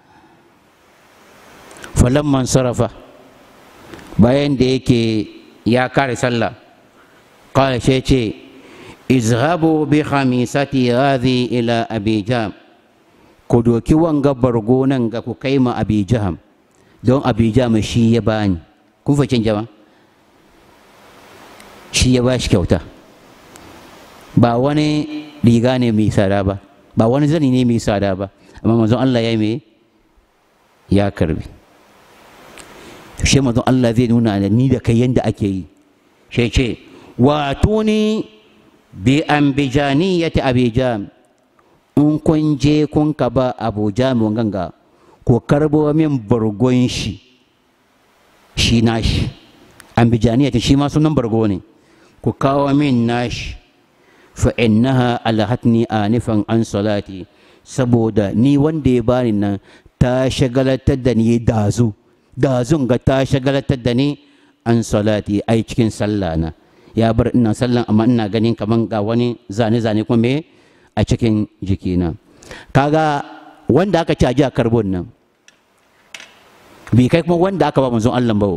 falamman sarrafa bayan da yake ya kare sallah kala shi ce izhabu bi khamisati hadhi ila abi jam ku doki wanga bargo nan ga ku kai ma abi jam don abijama shi ya bani kun fahimci jama shi ya bashi kyauta ba wani riga ne mai tsada ba ba wani zani ne mai tsada ba amma manzon Allah ya mai ya karbi shi manzon Allah zai nuna da ni da kai yanda ake yi shi ce wato ni bi ambijaniyati abijam in kun je kun ka ba abu jami'in ganga ko karbo min bargon shi shi nashi ambijaniya ta shi ma sunan bargo ne ku kawo min nashi fa innaha alhatni anifan an salati saboda ni wanda ya bani nan ta shagalatar da ni dazu dazun ga ta shagalatar da ni an salati ai cikin sallah na ya bar ina sallan amma ina ganin kaman ga wani zane zane kuma me a cikin jikina kaga wanda aka caji a karbon nan bai kai kuma wanda aka ba manzon Allah ba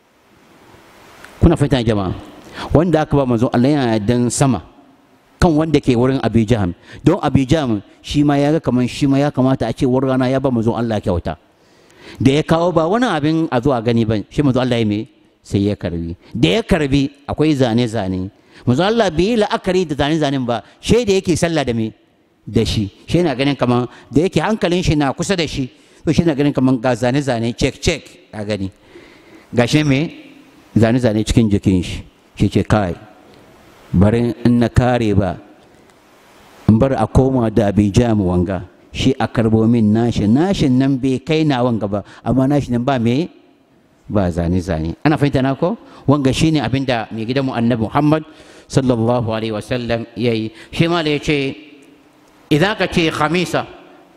kuna fahimta jama'a wanda aka ba manzon Allah yana dan sama kan wanda ke wurin Abi Jaham don Abi Jaham shi ma ya ga kaman shi ma ya kamata a ce wurin rana ya ba manzon Allah kyauta da ya kawo ba wani abin a zuwa gani ba shi manzon Allah ya me sai ya karbi da ya karbi akwai zane zane manzon Allah bai yi la'akari da zane zanen ba shi da yake sallah da me da shi shi na ganin kaman da yake hankalin shi na kusa da shi to shi na ganin kaman ga zane zane check check a gani ga shi me zane zane cikin jikin shi shi ce kai bari in na kare ba in bar a koma da bai mu wanga shi a karbo min nashi nashin nan bai kai na wanga ba amma nashi nan ba me ba zane zane ana fahimta na ko wanga shine abinda mai gidanmu annabi Muhammad sallallahu alaihi wasallam yayi shi ma da yace idan ka ce khamisa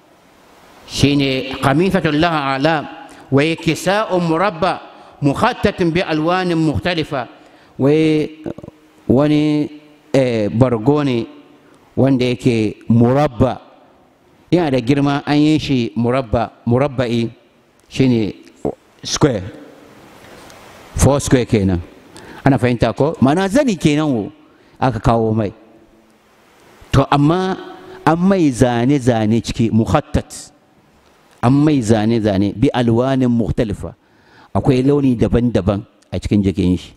shine khamisatun laha alam wa kisa'un murabba mukhattatin bi alwanin mukhtalifa wai wani bargo ne wanda yake murabba yana da girma an yi shi murabba murabba'i shine square four square kenan ana fahimta ko mana zani kenan wo aka kawo mai to amma an mai zane-zane ciki muhattat an mai zane-zane bi alwanin muhtalifa akwai launi daban-daban a cikin jikin shi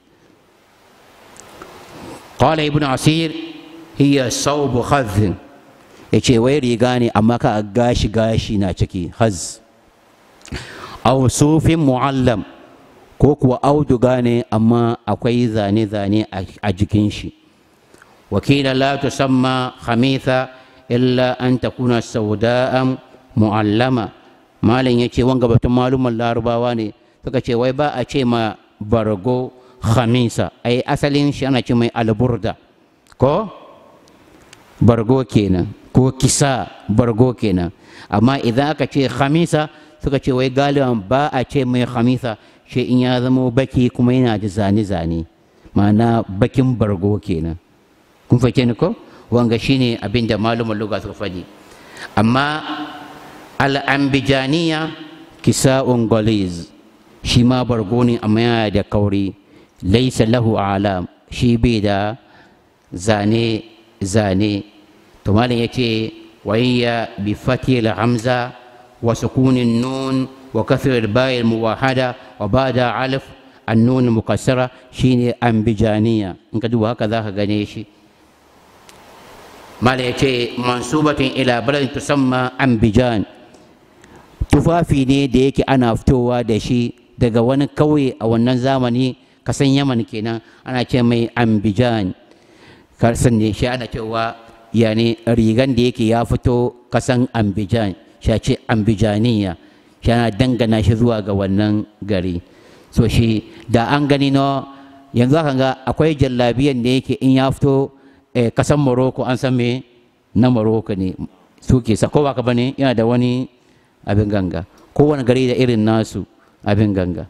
qala ibn asir hiya saubu khazin yace wai riga ne amma ka gashi gashi na ciki haz aw sufin muallam ko kuwa auduga ne amma akwai zane-zane a jikin shi wakila la tusamma khamitha illa an takuna sauda'an mu'allama malam ya ce wanga batun maluman larabawa ne suka ce wai ba a ce ma bargo khamisa ai asalin shi ana ce mai alburda ko bargo kenan ko kisa bargo kenan amma idan aka ce khamisa suka ce wai galiban ba a ce mai khamisa shi in ya zama baki kuma yana da zane-zane ma'ana bakin bargo kenan kun fahimce ni ko wanga shine abin da malumin lugha suka faɗi amma al'ambijaniya kisa'un galiz shi ma bargo ne amma yana da kauri laisa lahu alam shi bai da zane zane to malam ya ce wayya bi fatil hamza wa sukunin nun wa kasr bayil muwahada wa bada alif annun mukassara shine ambijaniya in ka duba haka zaka gane shi malam ya ce mansubatin ila baladin tusamma ambijan tufafi ne da yake ana fitowa da shi daga wani kauye a wannan zamani kasan yaman kenan ana ce mai ambijan kasan ne shi ana cewa yani rigan da yake ya fito kasan ambijan shi ce ambijaniya shi ana dangana shi zuwa ga wannan gari so shi da an gani no yanzu aka ga akwai jallabiyan da yake in ya fito kasan morocco an san me na morocco ne suke sa ko ba ka bane yana da wani abin ganga kowane gari da irin nasu abin ganga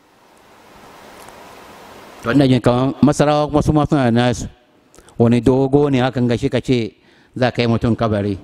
wannan jin kamar masarawa kuma su suna da nasu wani dogo ne hakan gashi ka ce za ka yi mutum kabari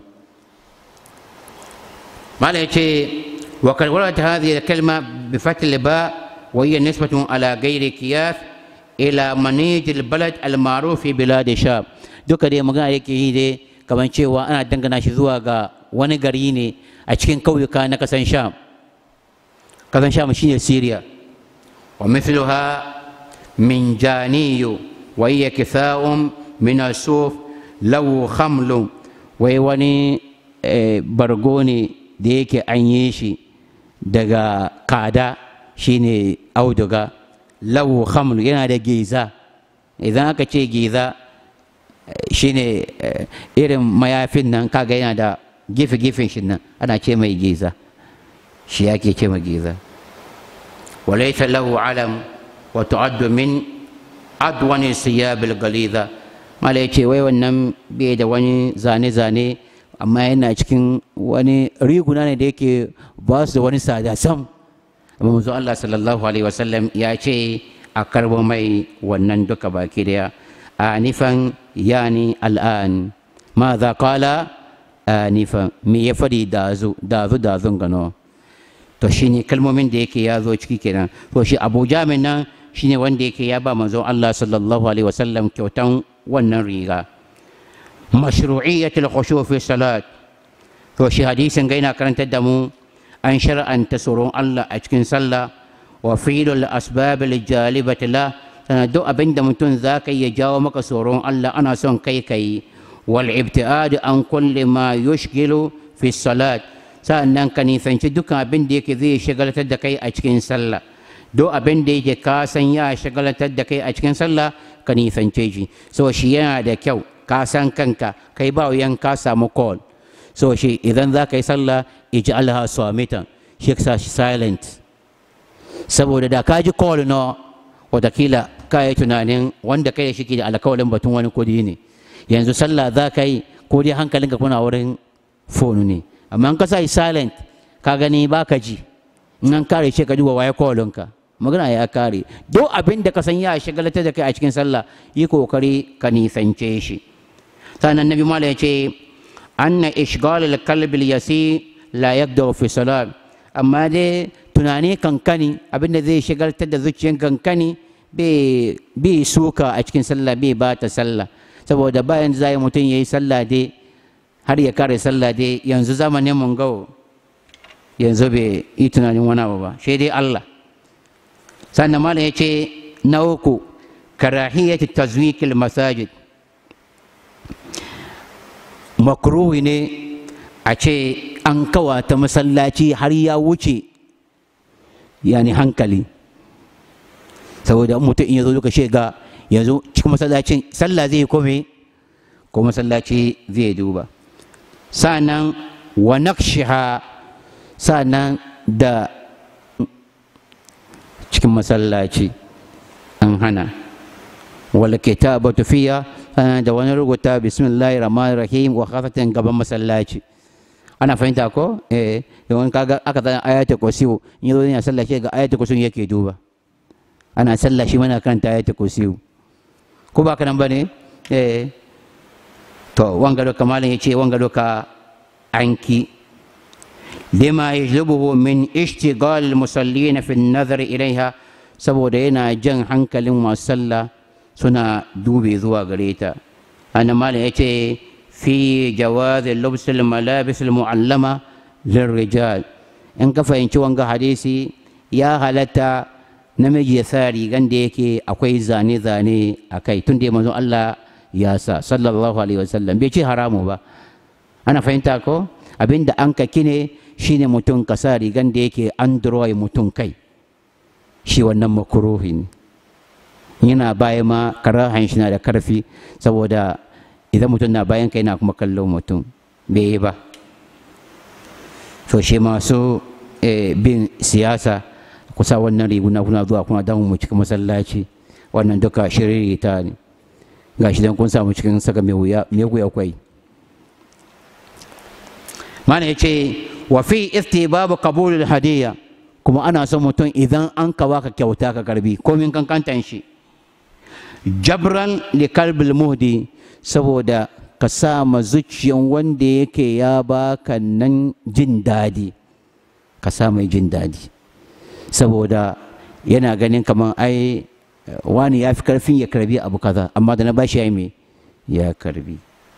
mala ya ce wa karwara ta hazi da kalma bi fatil ba wa hiya nisbatun ala gairi kiyas ila manijil balad al ma'ruf fi bilad sham duka dai magana yake yi dai kamar cewa ana dangana shi zuwa ga wani gari ne a cikin kauyuka na kasan sham kasan sham shine syria wa mithluha min janiyu wa hiya kitha'un min asuf law khamlu wai wani bargo ne da yake an yi shi daga kada shine auduga law khamlu yana da giza idan aka ce giza shine irin mayafin nan kaga yana da gefe-gefen shi nan ana ce mai giza shi ake ce mai giza walaita lahu alam wa tu'addu min adwani siyabil galiza mala yace wai wannan bai da wani zane-zane amma yana cikin wani riguna ne da yake ba su da wani sada sam amma manzo Allah sallallahu alaihi wasallam ya ce a karbo mai wannan duka baki daya anifan yani al'an ماذا قال آنفا me ya fadi dazu dazu dazun gano to shine kalmomin da yake ya zo ciki kenan to shi Abu Jamin nan shine wanda yake ya ba manzon Allah sallallahu alaihi wasallam kyautan wannan riga mashru'iyyatul khushu' fi salat to shi hadisin ga yana karantar da mu an shar'anta tsoron Allah a cikin sallah wa filul asbab jalibati la sana duk abin da mutum za ka iya jawo maka tsoron Allah ana son kai kai wal ibtiad an kulli ma yushgilu fi salat sa'annan ka nisanci dukkan abin da yake zai shagaltar da kai a cikin sallah duk abin da yake ka san ya shagaltar da kai a cikin sallah ka nisance shi so shi yana da kyau ka san kanka kai ba wuyan ka samu call so shi idan za ka yi sallah ij'alha swamitan shi ka sa shi silent saboda da ka ji call no watakila ka yi tunanin wanda kai da shi ke da alkawalin batun wani kudi ne yanzu sallah za ka yi ko dai hankalinka kuna wurin fonu ne amma in ka sa shi silent ka gani ba ka ji in an kare ce ka duba waye ka magana ya kare duk abin da ka san ya shagalatar da kai a cikin sallah yi kokari ka nisance shi sannan nabi mala ya ce anna ishgal al-qalb al-yasi la yabda fi salat amma dai tunani kankani abin da zai shagaltar da zuciyar kankani bai suka a cikin sallah bai ba ta sallah saboda bayan zai mutum ya yi sallah dai har ya kare sallah dai yanzu zamanin mun gawo yanzu bai yi tunanin wani abu ba shi dai Allah sannan malam ya ce na uku karahiyat tazwikil masajid makruhi ne a ce an kawata masallaci har ya wuce yani hankali saboda mutum in ya zo duka shiga yanzu cikin masallacin sallah zai kome ko masallaci zai duba sa'annan wa naqshiha sa'annan da cikin masallaci an hana wal kitabatu fiya da wani rubuta bismillahir rahmanir rahim wa khafatan gaban masallaci ana fahimta ko eh yawan kaga aka zana ayatul kursiyu in yazo yana sallah shi ga ayatul kursiyu yake duba ana sallah shi mana karanta ayatul kursiyu ko ba kanan bane eh to wanga doka malam yace wanga doka anki lima yajlubuhu min ishtigal musallin fi an-nazar ilaiha saboda yana jan hankalin masu sallah suna dube zuwa gare ta ana malam yace في جواز لبس الملابس المعلمة للرجال in ka fahimci wanga hadisi ya halatta namiji ya sa rigan da yake akwai zane-zane a kai tun da manzon Allah ya sa sallallahu alaihi wasallam bai ce haramu ba ana fahimta ko abinda an ka kine shine mutum ka sa rigan da yake an mutum kai shi wannan makuruhi ne yana baya ma karahan shi na da karfi saboda idan mutum na bayan kai na kuma kallon mutum bai yi ba to shi masu bin siyasa kusa wannan riguna kuna zuwa kuna damu mu cikin masallaci wannan duka shiririta ne ga shi don kun samu cikin saka mai wuya kwai mana ya ce wa fi babu qabulul hadiyya kuma ana son mutum idan an ka baka kyauta ka karbi komin kankantan shi jabran li kalbil muhdi saboda ka sa ma zuciyan wanda yake ya baka nan jin daɗi ka sa mai jin daɗi saboda yana ganin kamar ai wani ya fi karfin ya karbi abu kaza amma da na bashi ya me ya karbi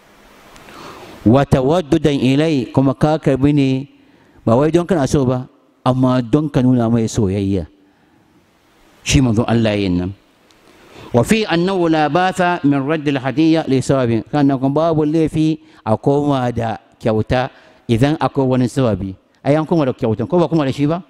wata waddudan ilai kuma ka karbi ne ba wai don kana so ba amma don ka nuna mai soyayya shi manzon Allah yin nan وفي أنه لا باث من رد الهدية لسبب كان باب اللي في أقوم دا كيوتا إذن أقوم ونسببي أي أنكم ولا كيوتا كوبا كم ولا شيبا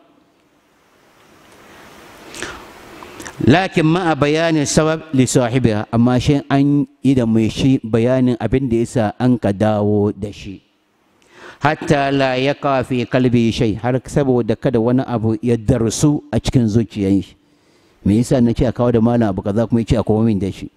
لكن ما بيان السبب لصاحبها أما شيء أن إذا مشي بيان أبن ديسا أنك داو دشي حتى لا يقع في قلبي شيء har saboda kada wani abu ya darsu a cikin zuciyar shi me yasa na ce a kawo da malam abu kaza kuma ya ce a kawo min da shi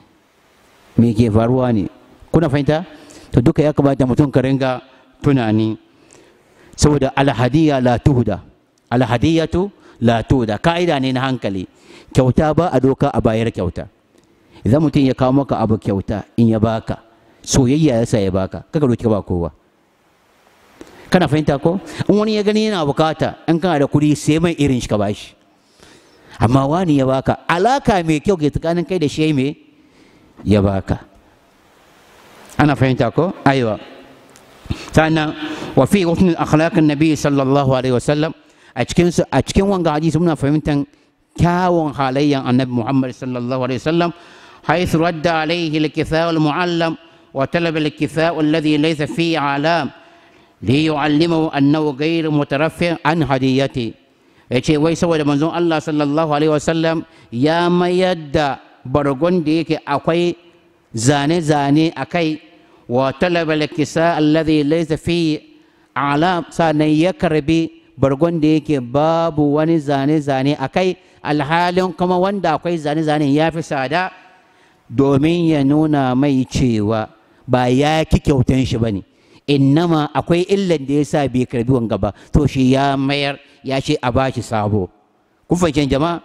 me ke faruwa ne kuna fahimta to duka ya kamata mutum ka ringa tunani saboda alhadiya la tuhda alhadiyatu la tuhda ka'ida ne na hankali kyauta ba a doka a bayar kyauta idan mutum ya kawo maka abu kyauta in ya baka soyayya ya sa ya baka kaka roki ba kowa kana fahimta ko in wani ya gani yana bukata in kana da kuɗi sai mai irin shi ka bashi amma wani ya baka alaka mai kyau ke tsakanin kai da shi me ya baka ana fahimta ko aiwa sannan wa fi husnul akhlaqin nabi sallallahu alaihi wasallam a cikin a cikin wanga hadisi muna fahimtan kyawun halayyan annabi muhammad sallallahu alaihi wasallam حيث رد عليه الكفاء المعلم وطلب الكفاء الذي ليس فيه علام ليعلمه أنه غير مترفع عن هديته ya ce wai saboda manzon Allah sallallahu alaihi wasallam ya mayar da bargon da yake akwai zane-zane a kai wa talabal kisa alladhi laysa fi alam sannan ya karbi bargon da yake babu wani zane-zane a kai alhalin kuma wanda akwai zane-zane ya fi sada domin ya nuna mai cewa ba ya ki kyautan shi ba ne innama akwai illan da ya sa bai karbi wanga ba to shi ya mayar ya ce a bashi sabo kun fahimci jama'a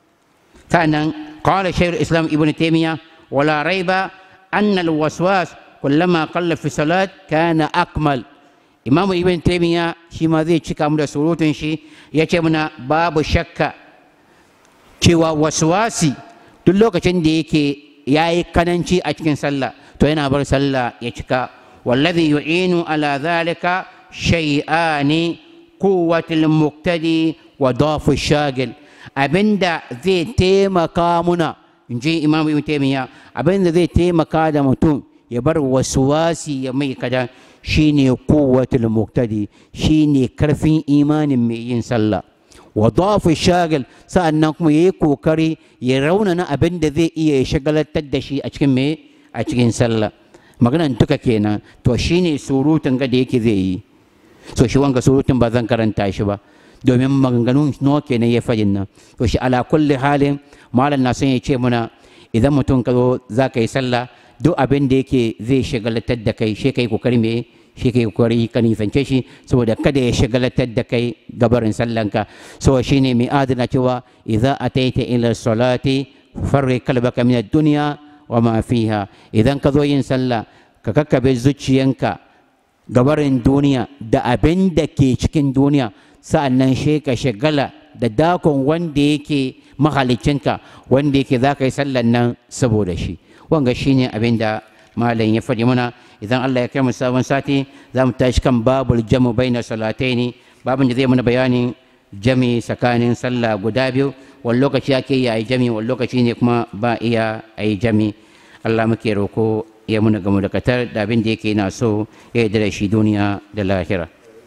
sannan qala shaykh islam ibn taymiya wala raiba anna alwaswas kullama qalla fi salat kana akmal imamu ibn taymiya shi ma zai cika mu da surutun shi ya ce muna babu shakka cewa waswasi duk lokacin da yake ya yi kananci a cikin sallah to yana bar sallah ya cika والذي يعين على ذلك شيئان قوة المقتدي وضعف الشاغل abinda zai taimaka muna in ji imam ibn taymiya abinda zai taimaka da mutum ya bar wasuwasi ya mai kada shine quwwatul muqtadi shine karfin imanin mai yin sallah wa dhafu shagil sa'annan kuma yayi kokari ya raunana abinda zai iya ya shagalatar da shi a cikin me a cikin sallah maganan duka kenan to shine surutun ga da yake zai yi so shi wanga surutun ba zan karanta shi ba domin maganganun nawa kenan ya fadin nan to shi ala kulli halin malam na son ya ce muna idan mutum ka zo za ka yi sallah duk abin da yake zai shagalatar da kai shi kai kokari me shi kai kokari ka nisance shi saboda kada ya shagalatar da kai gabarin sallanka so shine mai adana cewa idza ataita ila salati farri kalbaka min ad-dunya wa ma fiha idan ka zo yin sallah ka kakkabe zuciyanka gabarin duniya da abin da ke cikin duniya sa'annan shi ka shagala da dakon wanda yake mahalicinka wanda yake za ka yi sallan nan saboda shi wanga shine abin da malam ya faɗi muna idan Allah ya kai mu sabon sati za mu tashi kan babul jamu baina salataini babin da zai mana bayanin jami tsakanin sallah guda biyu wani lokaci ake yi a yi jami wani lokaci ne kuma ba iya a yi jami Allah muke roko ya muna gamu da katar da abin da yake na so ya yi da shi duniya da lahira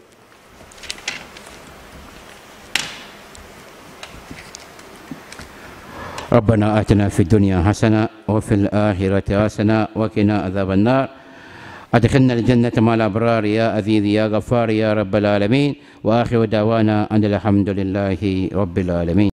ربنا آتنا في الدنيا حسنة وفي الآخرة حسنة وقنا عذاب النار أدخلنا الجنة مع الأبرار يا عزيز يا غفار يا رب العالمين وآخر دعوانا أن الحمد لله رب العالمين